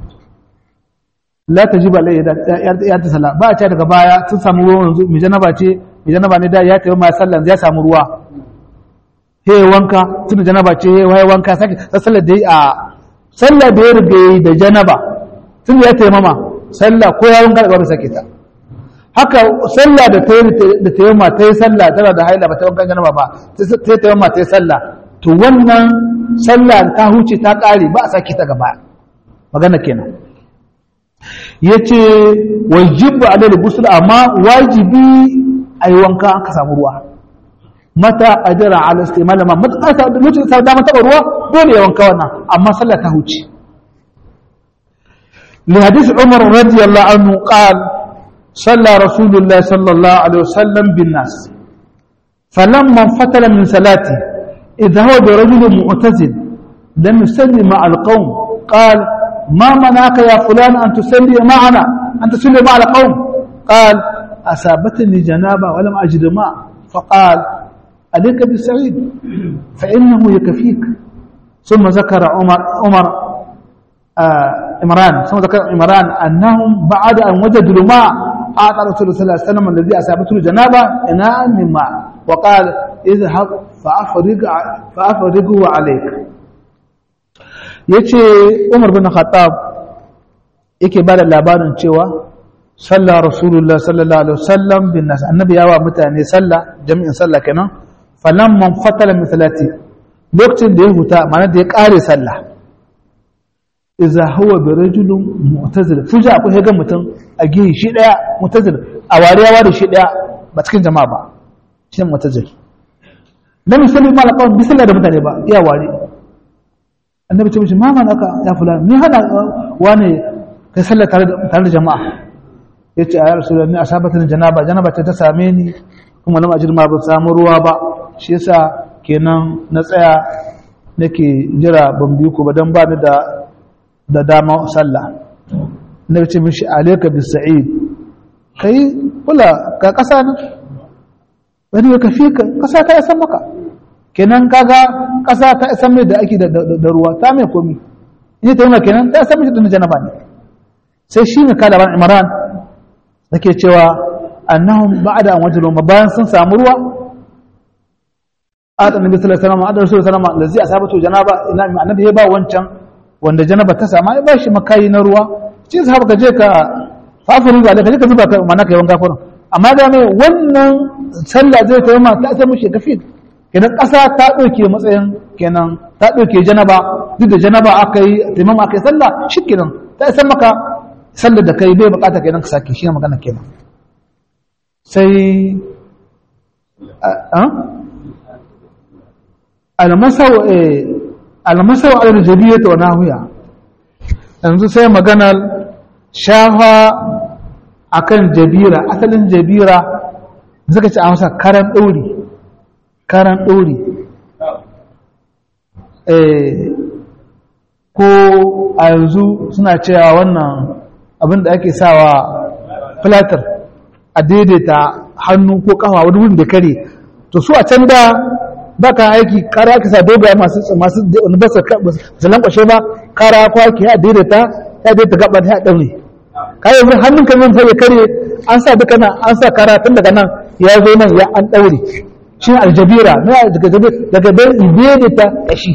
la tajibu alayhi ya ta sallah ba a ce daga baya sun samu ruwan yanzu mai janaba ce mai janaba ne da ya tayi ma sallah ya samu ruwa he wanka tun janaba ce he wai wanka sake sallar da a sallah da ya riga da janaba tun ya tayi mama sallah ko ya wanka daga sake ta haka sallah da ta da ta ma ta yi sallah tana da haila ba ta wanka janaba ba ta ta ma ta yi sallah to wannan sallah ta huce ta ƙare ba a sake ta gaba magana kenan ya ce wajibu alal gusul amma wajibi a yi wanka aka samu ruwa mata ajira ala istimala ma mata sa lokacin sa dama taba ruwa dole ya wanka wannan amma sallah ta huce li hadith umar radiyallahu anhu qal صلى رسول الله صلى الله عليه وسلم بالناس فلما انفتل من صلاته إذا هو برجل معتزل لم يصلي مع القوم قال ما منعك يا فلان أن تصلي معنا أن تصلي مع القوم قال أصابتني جنابة ولم أجد ماء فقال عليك بالسعيد فإنه يكفيك ثم ذكر عمر عمر آه imran sun zakar imran annahum ba'da an wajadu ma ata rasulullah sallallahu alaihi wasallam alladhi asabatu janaba ina mimma wa qala idhhab fa afriq fa afriqhu alayk yace umar bin khattab yake bada labarin cewa sallah rasulullah sallallahu alaihi wasallam bin nas annabi yawa mutane sallah jami'in sallah kenan falamman fatala min salati lokacin da ya huta ma'ana da ya kare sallah iza huwa bi rajulun mu'tazil fuja akwai ga mutum a gihi shi daya mu'tazil a wariyawa da shi daya ba cikin jama'a ba shi mu'tazil lam yusalli ma laqawm bi sallah da mutane ba iya wari annabi ce mishi ma man aka ya fulani ni hana wani kai sallah tare da tare da jama'a yace ya rasulullahi asabatin janaba janaba ta same ni kuma lam ajir ma ba samu ruwa ba shi yasa kenan na tsaya nake jira ban biyu ku ba dan ba ni da da dama sallah na ce mishi alaika bi sa'id kai kula ka kasa nan wani ka fi ka kasa ta isan maka kenan kaga kasa ta isan mai da ake da ruwa ta mai komi in ta yi kenan ta isan mai da janaba ne sai shi ne kala ban imran da ke cewa annahum ba'da an wajiru bayan sun samu ruwa a annabi sallallahu alaihi wasallam a da rasulullahi sallallahu alaihi wasallam lazi asabatu janaba ina annabi ya ba wancan wanda janaba ta sama ya bashi makayi na ruwa ce sa ka je ka fafiru ga ka je ka zuba ka mana kai wanka furin amma da mai wannan sallah zai ta ma ta sai mushi kafi kenan ƙasa ta ɗauke matsayin kenan ta ɗauke janaba duk da janaba aka yi taimam aka yi sallah shi kenan ta isa maka sallar da kai bai bukata kenan ka sake shi magana kenan sai almasau almasau al-jabiyya wa nahiya yanzu sai maganar shafa akan jabira asalin jabira zaka ci a masa karan ɗori karan ɗori ko a yanzu suna cewa wannan abin da ake sawa filatar a daidaita hannu ko kafa wani wurin da kare to su a can da baka aiki kara ka sa dogaye masu masu wani ba su lankwashe ba kara ko ake ya daidaita ya daidaita gaba ta daure kai yanzu hannun ka zan sai kare an sa duka nan an sa kara tun daga nan ya zo nan ya an daure shi aljabira na daga jabira daga bai daidaita kashi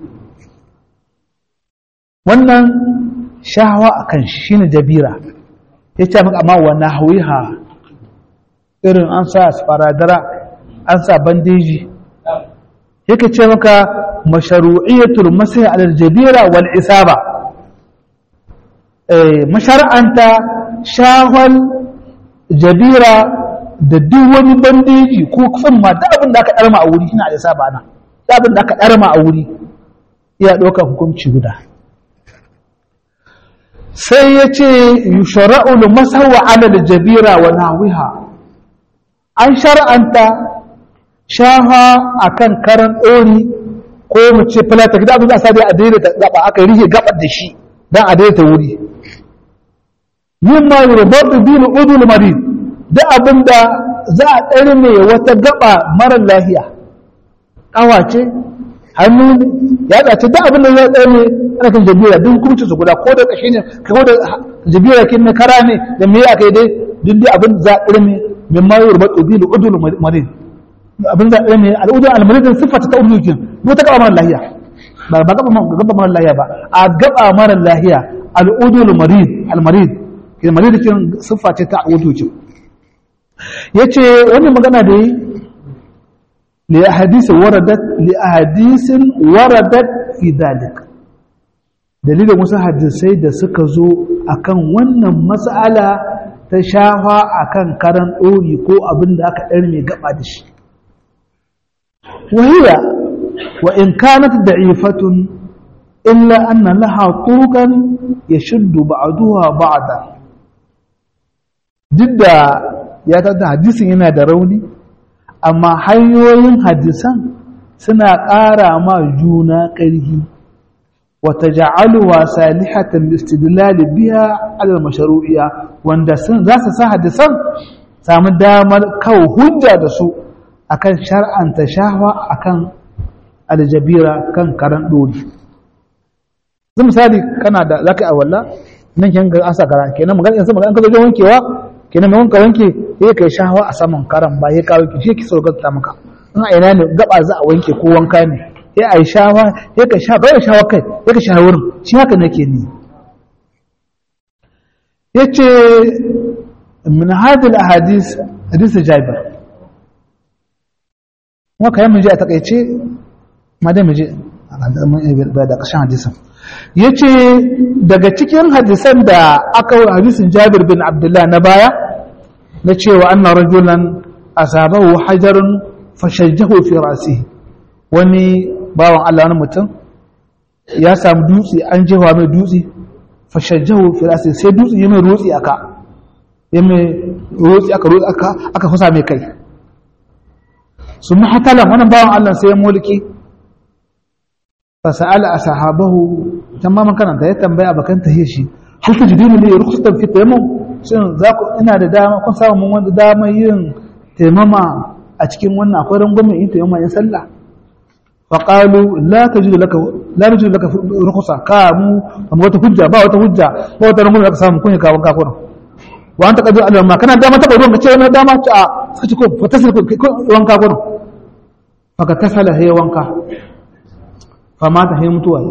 wannan shahawa akan shi shine jabira yace maka amma wa nahwiha irin an sa sparadara an sa bandeji yake ce maka masharu'iyatul masai alal jabira wal isaba eh mashar'anta shahwal jabira da duk wani bandeji ko tsumma da abin da aka darma a wuri ina da isaba na da abin da aka darma a wuri iya ɗaukar hukunci guda sai ya ce yushara'ul masawa alal jabira wa nahwiha an shar'anta shafa a kan karan ɗori ko mu ce filata gida abin da sa dai a daidaita gaba aka rike gabar da shi don a daidaita wuri yin ma yi rubar bilu udul marid da abin da za a ɗari ne wata gaba marar lahiya ƙawa ce hannu ne ya ɗace da abin da za a ɗari ne ana kan jabira duk hukumci su guda ko da ƙashi ne ko da jabira kin na kara ne da me aka yi dai duk dai abin za a ɗari ne min ma yi rubar bilu udul marid abin zaɓe ne al'udun almaridin siffata ta ulukin ko ta gaba mara lahiya ba ba gaba mara lahiya ba a gaba mara lahiya al'udun almarid almarid ke marid kin siffa ce ta ulukin yace wannan magana da yi li ahadith waradat li ahadith waradat fi dalik dalilin wasu hadisai da suka zo akan wannan mas'ala ta shafa akan karan ɗori ko abin da aka ɗar mai gaba da shi وهي وإن كانت ضعيفة إلا أن لها طرقا يشد بعضها بعضا ضد ya tada hadisin yana da rauni amma hanyoyin hadisan suna ƙara ma juna ƙarfi wata ja'aluwa salihatan istidlal biya alal mashru'iyya wanda sun za su sa hadisan samu damar kawo hujja da su akan shar'anta shahwa akan aljabira kan karan dori zan misali kana da zaka yi awalla nan kin ga asa kara kenan magana yanzu magana ka zo wankewa kenan mai wanka wanke sai kai shawa a saman karan ba ya kawo ki shi ki so ta maka in a ina ne gaba za a wanke ko wanka ne sai a yi shawa sai ka sha bai shawa kai sai ka shawa wurin shi haka nake ni yace min hadil ahadith hadith jabir kuma kai mun je a takaice ma dai mu je da ƙarshen hadisin yace daga cikin hadisan da aka hadisin Jabir bin Abdullah na baya na cewa anna rajulan asabahu hajarun fashajjahu fi ra'sihi wani bawan Allah wani mutum ya samu dutse an jefa mai dutse fashajjahu fi ra'sihi sai dutse ya mai rotsi aka ya mai rotsi aka rotsi aka aka fasa mai kai su mahatalan wannan bawan Allah sai ya mulki fasa'ala ashabahu tamaman kana da ya tambaya bakan tahiyar shi hal tajiduna li rukhsatan fi tayammum shin za ku ina da dama kun samu mun wanda dama yin taimama a cikin wannan akwai rangwamen yin taimama yin sallah fa qalu la tajidu laka la tajidu laka rukhsa ka mu amma wata hujja ba wata hujja ba wata rangwamen da ka samu kun ka wanka kuna wa anta qadu alama kana dama ta ruwan ka ce wannan dama ta suka ce ko fa tasil wanka kuna fa ka tasala hay wanka fa ma ta hay mutuwa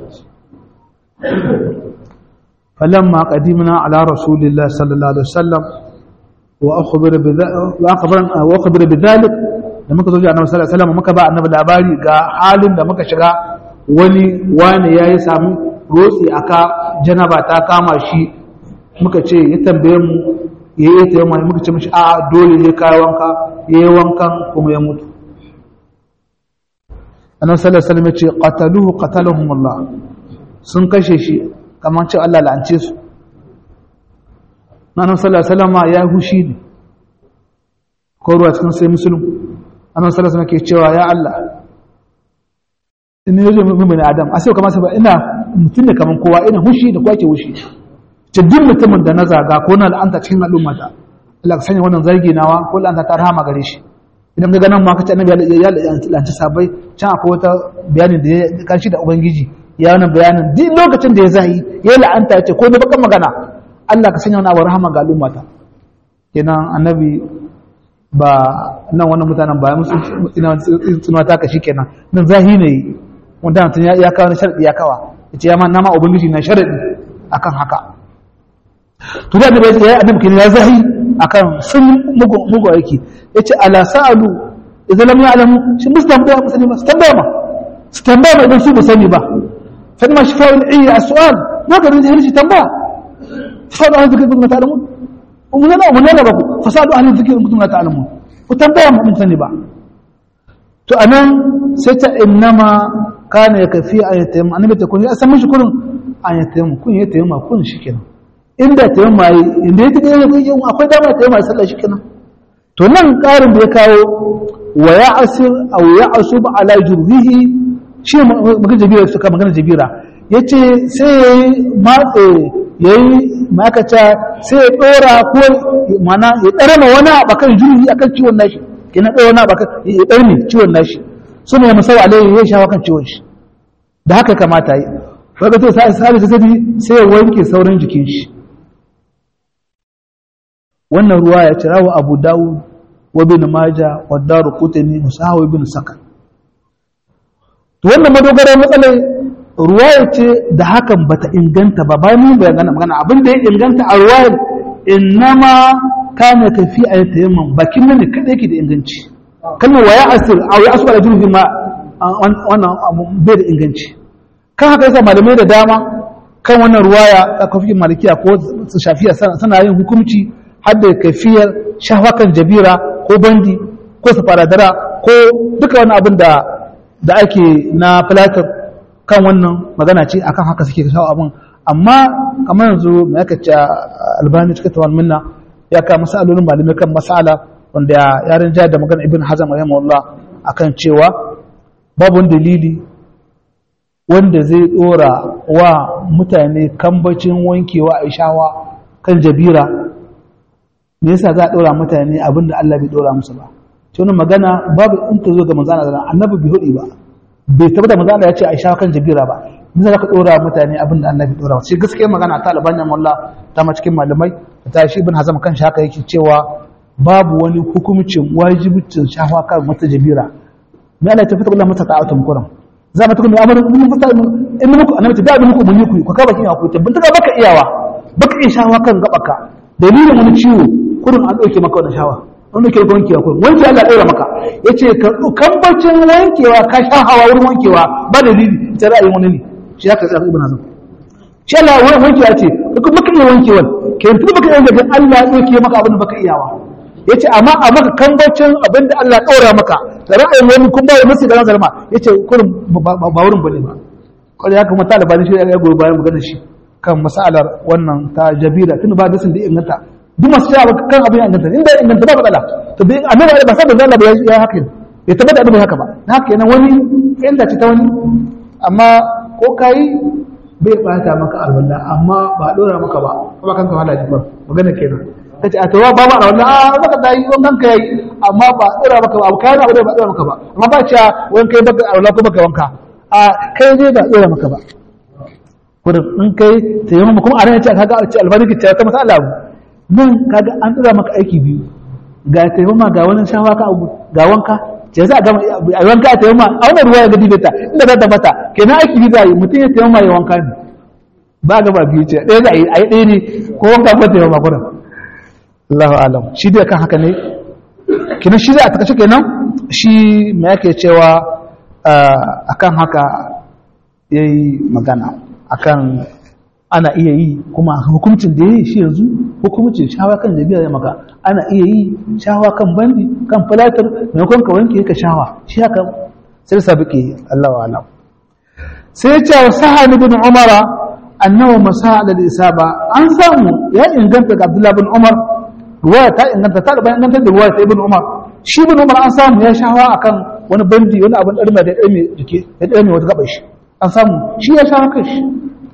فلما قدمنا على رسول الله صلى الله عليه وسلم وأخبر بذلك وأخبر وأخبر بذلك da muka zo ji annabi sallallahu alaihi wasallam muka ba annabi labari ga halin da muka shiga wani wani yayi sami rotsi aka janaba ta kama shi muka ce ya tambaye mu ya yi ta yamma muka ce mishi a dole ne kai wanka ya yi wankan kuma ya mutu annabi sallallahu alaihi wasallam ya ce qataluhu qatalahum Allah sun kashe shi kamar ce Allah la'ance su na nan sallallahu ya hushi ne ko ruwa cikin sai musulun annan sallallahu ke cewa ya Allah ina yaje mun bani adam a sai kamar sai ina mutum ne kaman kowa ina hushi da kwake hushi ce duk mutumin da na zaga ko na la'anta cikin al'umma ta Allah ka sanya wannan zargi nawa ko la'anta ta rahama gare shi idan ga ganin ma kace annabi ya la'anci sabai can akwai wata bayanin da ya kanshi da ubangiji ya wani bayanin duk lokacin da ya zahi ya la'anta ya ce ko da bakan magana Allah ka sanya wani abu rahama ga al'ummata kenan annabi ba nan wannan mutanen ba musu ina tsunuwa ta kashi kenan nan zahi ne wanda mutum ya kawo na sharadi ya kawa ya ce ya ma nama ubangiji na sharadi akan haka to da annabi ya annabi kenan ya zahi akan sun mugu mugu aiki yace ala sa'alu idan lam ya'lamu shi mustambaya musani ba tambaya ma su tambaya ma idan su ba sani ba فإنما شفاء العي السؤال ما قدر يجي تنبأ فسألوا أهل الذكر كنتم لا تعلمون ومن هنا ومن هنا بقول فسألوا أهل الذكر كنتم لا تعلمون وتنبأ من سنبا to anan sai ta innama kana ya kafi a ya taimama annabi ta kun ya san mishi kurin a ya taimama kun ya taimama kun shikenan inda taimama yi inda yake da akwai dama ya taimama sallah shikenan to nan karin da ya kawo wa ya asir aw ya asub ala jurhihi shi magana jabira suka magana jabira ya ce sai ya yi matse ya yi makata sai ya ɗora ko mana ya ɗara ma wani abakan juri akan ciwon nashi ya na ɗora wani abakan ya ɗar ne ciwon nashi su ne musau alayhi ya shawa kan ciwon shi da haka kamata yi wadda to sai sai ta sadi sai ya wanke sauran jikin shi wannan ruwa ya cira wa abu dawud wa bin maja wa daru kutani musahawi bin sakan to wannan madogarar matsalar ruwaya ce da hakan bata inganta ba bayan mun bayyana magana abin da ya inganta a ruwayar innama kana kafi a yatayamman bakin nan ne kada yake da inganci kalmar waya asir a waya asu ala jirgin ma wannan bai da inganci kan haka yasa malamai da dama kan wannan ruwaya a kafin malikiya ko su shafiya suna yin hukunci har da kafiyar shafakan jabira ko bandi ko safaradara ko duka wani abin da da ake na filatar kan wannan magana ce akan haka suke kawo abin amma kamar yanzu mai aka ce albani cikin tawar minna ya ka masalolin malamai kan masala wanda yaran jihar da magana ibn hazam rahimahullah akan cewa babu dalili wanda zai dora wa mutane kambacin wankewa a shawa kan jabira me yasa za a dora mutane abinda Allah bai dora musu ba ce wani magana babu in ta zo ga manzana da annabi bai hudi ba bai tabbata manzana ya ce a shawa kan jabira ba mun za ka dora mutane abin da Allah ya dora shi gaskiya magana ta albanya mulla ta ma cikin malamai ta shi ibn hazam kan shi haka yake cewa babu wani hukumcin wajibicin shafa kan wata jabira me Allah ya tafi Allah mata ta'atum kuram za mu tukun amara mun fata in muku annabi da muku mun yi ku ka ka bakin ku tabbata ka baka iyawa baka iya shafa kan gabaka dalilin wani ciwo kurin an dauke maka wannan shawa wanda ke wankewa kurin wanke Allah ɗora maka yace ka kambacin wankewa ka sha hawa wurin wankewa ba dalili ta ra'ayin wani ne shi haka sai ibn hazm shi Allah wani wankewa ce ka baka iya wankewa ke tun baka iya wankewa Allah ya dauke maka abin da baka iyawa yace amma a maka kambacin abin da Allah ɗora maka da ra'ayin wani kun ba musu da nazarma yace kurin ba wurin bane ba kawai ya kamata da bani shi ya goyi bayan maganar shi kan masalar wannan ta jabira tun ba dasin da inganta duk masu cewa kan abin ya inganta inda ya inganta ba matsala to bai annabi ba san da Allah ba ya haka bai tabbata annabi haka ba na haka yana wani fahimta ce ta wani amma ko kai bai bata maka alwala amma ba dora maka ba kuma kanka wahala ji ba magana kenan kace a tawa ba ma alwala a maka dai wannan kai amma ba dora maka ba kai na ba dora maka ba amma ba cewa wani kai baka alwala ko baka wanka a kai ne ba dora maka ba kudin in kai taimama kuma a ranar ce kaga a ce albarki ce ta masala abu nan kaga an tsira maka aiki biyu ga taimama ga wani shawa ka abu ga wanka ce za a gama a wanka a taimama a wannan ruwa ya gadi beta inda za ta bata kenan aiki biyu za a yi mutum ya taimama ya wanka ne ba gaba biyu ce ɗaya za a yi a yi ɗaya ne ko wanka ko taimama kudin Allahu alam shi dai kan haka ne kenan shi za a takashe kenan shi me yake cewa akan haka yayi magana akan ana iya yi kuma hukuncin da ya yi shi yanzu hukuncin shawa kan jabiya ya maka ana iya yi shawa kan bandi kan falatar maimakon ka wanke ka shawa shi haka sai sabi ke Allah wa alam sai ce wa sahani bin umara annawa masa da isaba an samu ya inganta ga abdullahi bin umar ruwaya ta inganta ta da inganta da ruwaya ta ibn umar shi bin umar an samu ya shawa akan wani bandi wani abin ɗarme da ɗarme jike da ɗarme wata gaɓar shi an samu shi ya shawa kai shi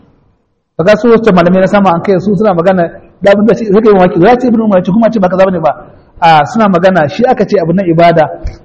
kaga su wacce malamai na sama an kai su suna magana da abin da shi zai kai mawaki ya ce ibn umar ce kuma ce ba kaza bane ba a suna magana shi aka ce abin na ibada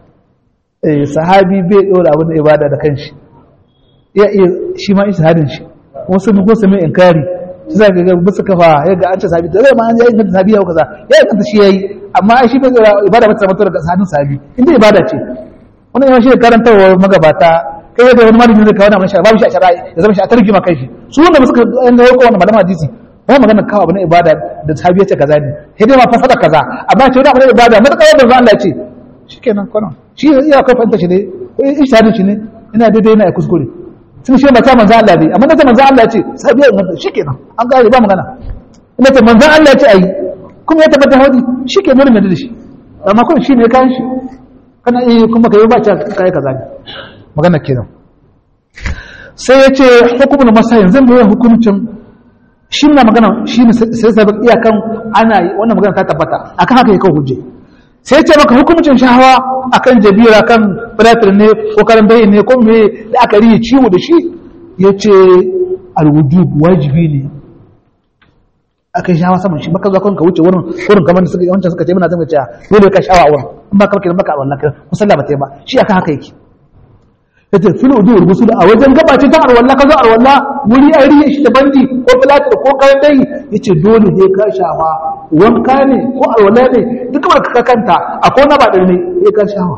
eh sahabi bai dora abin na ibada da kanshi ya iya shi ma ishadin shi wasu mun ko su mai inkari shi zaka ga bisa kafa ya ga an ce sahabi zai ma an yi inganta sahabi ya kaza ya inganta shi yayi amma ai shi bai dora ibada ba ta mutu daga sahabin sahabi inda ibada ce wannan yawan shi karantarwa magabata kai da wani malami zai kawo na mashi babu shi a shari'a ya zama shi a tarjima kai shi su wanda suka yan ga wannan malaman hadisi ba magana kawo abu na ibada da sahabi ya ce kaza ne sai dai ma fasada kaza amma ce wani abu na ibada mata kawai da Allah ya ce shikenan kwanan shi ya kai fanta shi ne ishadin shi ne ina daidai ina kuskure sun shi mata manzo Allah ne amma da manzo Allah ya ce sahabi ya inganta shikenan an gane ba magana ina ce manzo Allah ya ce ayi kuma ya tabbata hadi shikenan mun da shi amma kuma shi ne kan shi kana iya kuma kai ba ta kai kaza ne magana kenan sai ya ce hukumar masayin zan bai hukumcin shi na magana shi ne sai sabon iyakan ana yi wannan magana ta tabbata akan haka ya kawo hujje sai ce maka hukumcin shahawa akan jabira kan filatir ne ko karan bayi ne ko me da aka riye ciwo da shi ya ce alwujub wajibi ne aka yi shahawa saman shi baka zuwa ka wuce wurin wurin kamar da suka wancan suka ce muna zama cewa dole ka shawa wurin in ba ka baka baka a wannan kusan da ba ta yi ba shi akan haka yake yace fil udur gusul a wajen gabace ta arwalla kazo arwalla wuri a riye shi da bandi ko filatir ko kayan dai yace dole dai ka shafa wanka ne ko arwalla ne duk ba ka kanta akwai na ba da ne sai ka shafa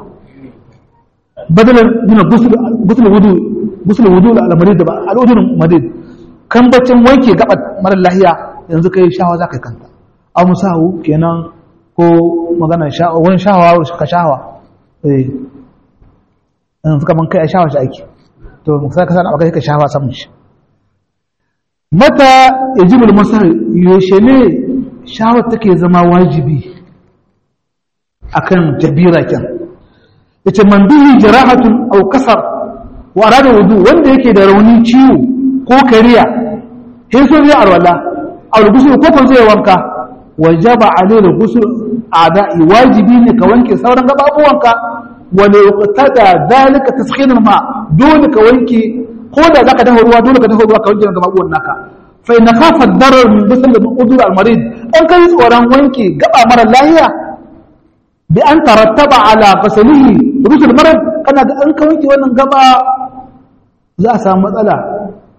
badalan dina gusul gusul wudu gusul wudu al marid ba al udun marid kan bacin wanke gabat mara lahiya yanzu kai shawa za ka kanta a musahu kenan ko magana shawa wani shawa ka shawa eh in suka man kai a shawa shi aiki to sai ka sana akai ka shawa samun shi mata yajibul masar yaushe ne shawa take zama wajibi akan jabira kyan yace man bihi jarahatun aw kasar wa arada wudu wanda yake da rauni ciwo ko kariya sai so zai arwala aw gusul ko ko zai wanka wajaba alayhi gusul a'da'i wajibi ne ka wanke sauran gababuwanka wani yuqtada dalika taskhinin ma dole ka wanke ko da zaka dafa ruwa dole ka dafa ruwa ka wanke ga mabuwan naka fa in khafa darar min bisal da udur al marid an kai tsoron wanke gaba mara lahiya bi an tarattaba ala fasalihi rusul marad kana da an ka wanke wannan gaba za a samu matsala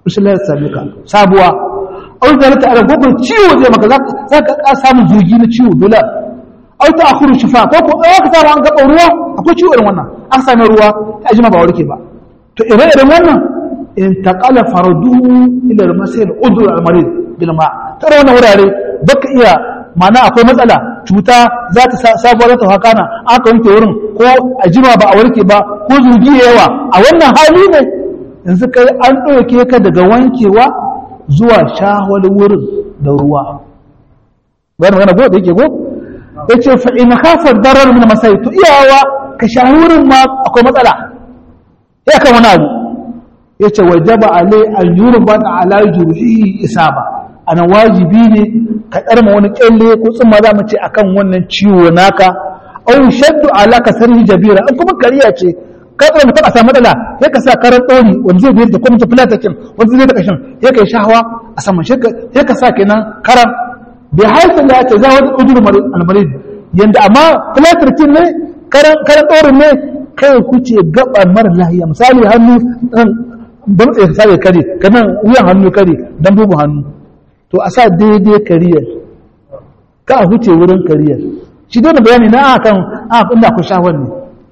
rashin lafiya same ka sabuwa au da ta ala gogon ciwo zai maka za ka ka samu zugi na ciwo dole au ta akhuru shifa ko ko ka samu an gaba ruwa akwai ciwo irin wannan an same ruwa ta jima ba warke ba to ire-iren wannan in taqala farduhu ila al-masil udur al-marid bil ma tare wannan wurare baka iya mana akwai matsala cuta za ta sabuwar ta hakana aka wanke wurin ko a jima ba a warke ba ko zugi yawa a wannan hali ne yanzu kai an ɗauke ka daga wankewa zuwa shawar wurin da ruwa bayan magana go da yake go yace fa in khafa darar min masai to iyawa ka shahi wurin ma akwai matsala ya kan wani abu yace wajaba alai an yurba ala jurhihi isaba ana wajibi ne ka ɗarma wani ƙyalle ko tsumma za mu ce akan wannan ciwo naka au shaddu ala ka sarhi jabira an kuma kariya ce ka tsara mutum a samu matsala sai ka sa karan ɗori wanda zai biyar da kuma tafi latakin wanda zai da kashin sai ka yi shahawa a saman sai ka sa kenan karan bai haifin da ya ce za wani udur almarid yanda amma filatarkin ne karan ɗorin ne kai kuce gaba mara lahiya misali hannu don tsaye sa kare kanan wuyan hannu kare don bugu hannu to a sa daidai kariyar ka a huce wurin kariyar shi dole bayani na akan a inda ku shawar ne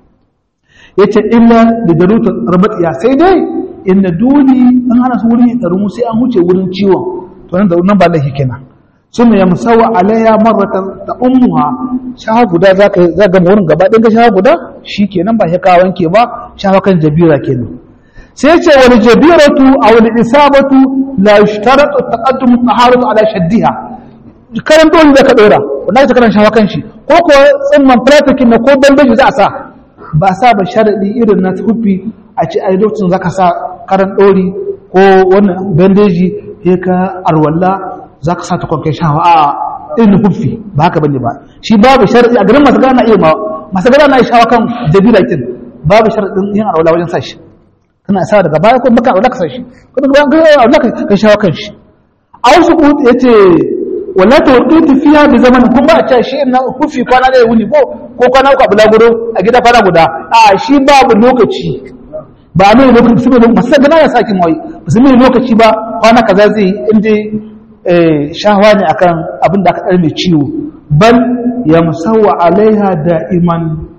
ya ce illa da daruta rabatiya sai dai inda dole an hana su wurin ɗaru sai an huce wurin ciwon to nan da nan ba laifi kenan sun ya musawa alayya marrata da ummuha shawa guda za ka za ga wurin gaba ɗin ga shawa guda shi kenan ba shi ka wanke ba shawa kan jabira kenan sai ce wani jabiratu a wani isabatu la yushtaratu taqaddum taharatu ala shaddiha karan dole da ka dora wanda ta karan shawa kan shi ko ko tsimman practicing na ko bandaji za a sa ba sa ba sharadi irin na tufi a ce a lokacin zaka sa karan dori ko wannan bandaji sai ka arwalla zaka sa ta kwankai shawa a irin tufi ba haka bane ba shi babu sharadi a garin masu gana iya ma masu gana na shawa kan jabira kin babu sharadin yin arwalla wajen sa shi kana sa daga baya ko maka aulaka sai shi ko daga bayan kai aulaka kai shawo kan shi a wasu ku yace wala tawqitu fiha bi zaman kun ba ta shi na kufi kwana da wuni ko ko kwana uku abu laguro a gida kwana guda a shi babu lokaci ba mai lokaci sai ba sai gana ya saki mai ba sai mai lokaci ba kwana kaza zai inda eh shahwa ne akan abin da aka dar mai ciwo bal yamsawa alaiha da'iman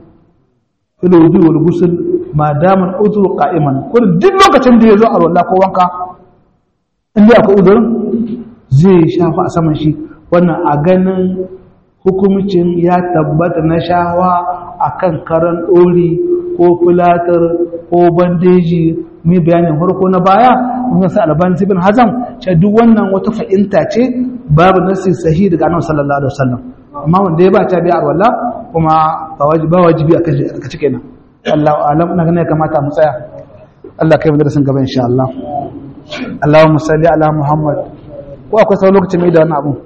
fil wudu wal ghusl ma daman uzuru qa'iman ko duk lokacin da yazo a rolla ko wanka inda akwai uzurin zai shafa a saman shi wannan a ganin hukumcin ya tabbata na shawa akan karan dori ko filatar ko bandeji mai bayanin farko na baya mun sa albani ibn hazam ce duk wannan wata fa'inta ce babu nasi sahihi daga annabi sallallahu alaihi wasallam amma wanda ya ba ta bi arwala kuma ba wajibi ba wajibi a kace kenan Allahu alam na gane kamata mu tsaya Allah kai mu darasin gaba insha Allah Allahumma salli ala Muhammad ko akwai sau lokacin mai da wannan abu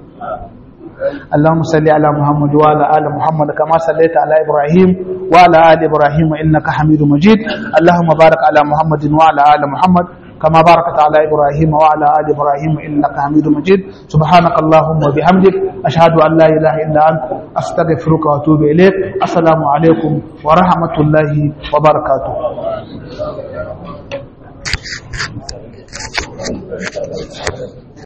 اللهم صل على محمد وعلى ال محمد كما صليت على ابراهيم وعلى ال ابراهيم انك حميد مجيد اللهم بارك على محمد وعلى ال محمد كما باركت على ابراهيم وعلى ال ابراهيم انك حميد مجيد سبحانك اللهم وبحمدك اشهد ان لا اله الا انت استغفرك واتوب اليك السلام عليكم ورحمه الله وبركاته Thank you.